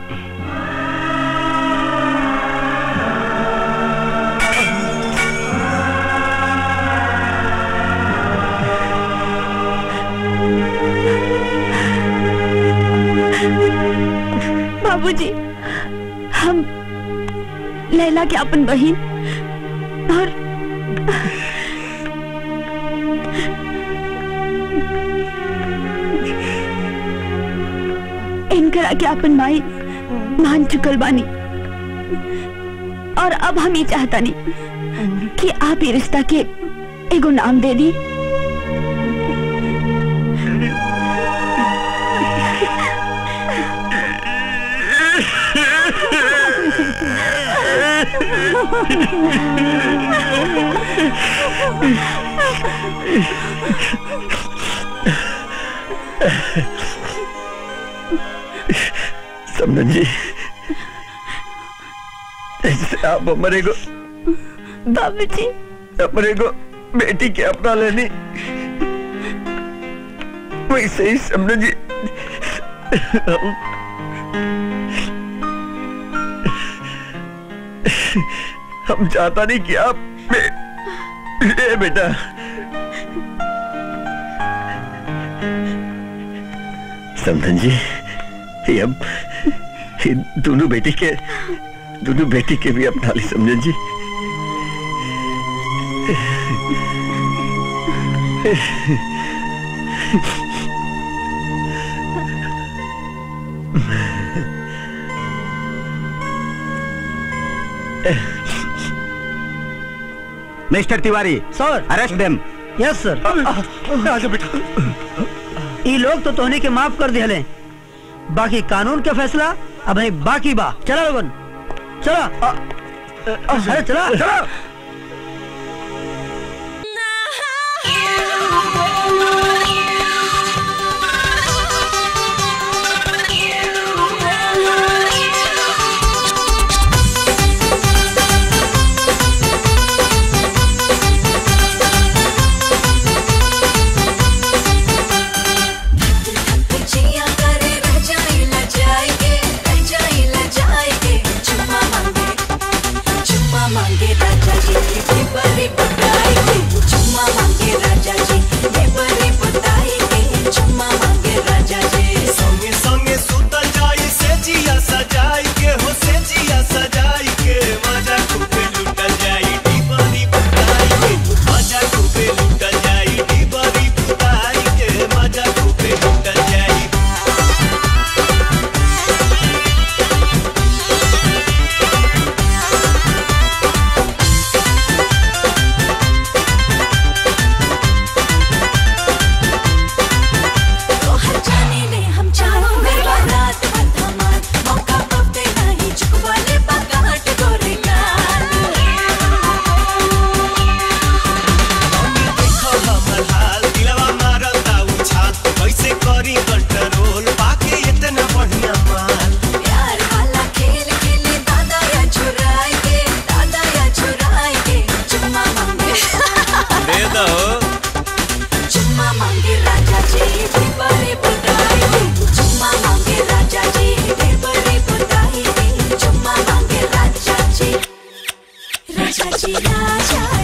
बाबूजी हम लैला के अपन बहन और इनकरा के अपन माई मान चुकल बानी और अब हम ये चाहता नहीं कि आप ये रिश्ता के एगो नाम दे दी समझन जी ऐसे आप हमारे को बाबूजी हमारे को बेटी के अपना लेनी वैसे ही समझन जी हम हम चाहता नहीं कि आप बे- ए बेटा समझन जी ये अब ये दोनों बेटी के दोनों बेटी के भी अपना ली समझन जी mister Tiwari sir arrest them yes sir आजा बेटा ई लोग तो तोहनी के माफ कर दिहले बाकी कानून के फैसला अब है बाकी बा चला लोगन चला अरे चला चला जिया करे रह जाइला जाएगे रह जाइला जाएगे चुम्मा मांगे चुम्मा मांगे राजा जी ये बड़े बताएंगे चुम्मा मांगे राजा जी ये बड़े बताएंगे चुम्मा मांगे राजा जी संगे संगे सुता जाई से जिया सजाई के हो से जिया सजाई के मजा खूबे लुटल जाई डीबरी बुताई के मजा खूबे लुटल जाई डीबरी बुताई के मजा खूबे लुटल जाई तो हर जाने ले हम चारों में बारात बदमाश मौका पबते नहीं चुकवाले पकाट गोरे गाल देखो हमर हाल दिलवा मारता उछाल कैसे करी कंट्रोल बाकी इतना बढ़िया माल प्यार वाला खेल खेले दादा या चुराए के दादा या चुराए के चुम्मा मांगे दे दो चुम्मा मांगे राजा जी भी बड़े बुदाई के चुम्मा मांगे राजा जी भी बड़े बुदाई के चुम्मा मांगे राजा जी राजा जी राजा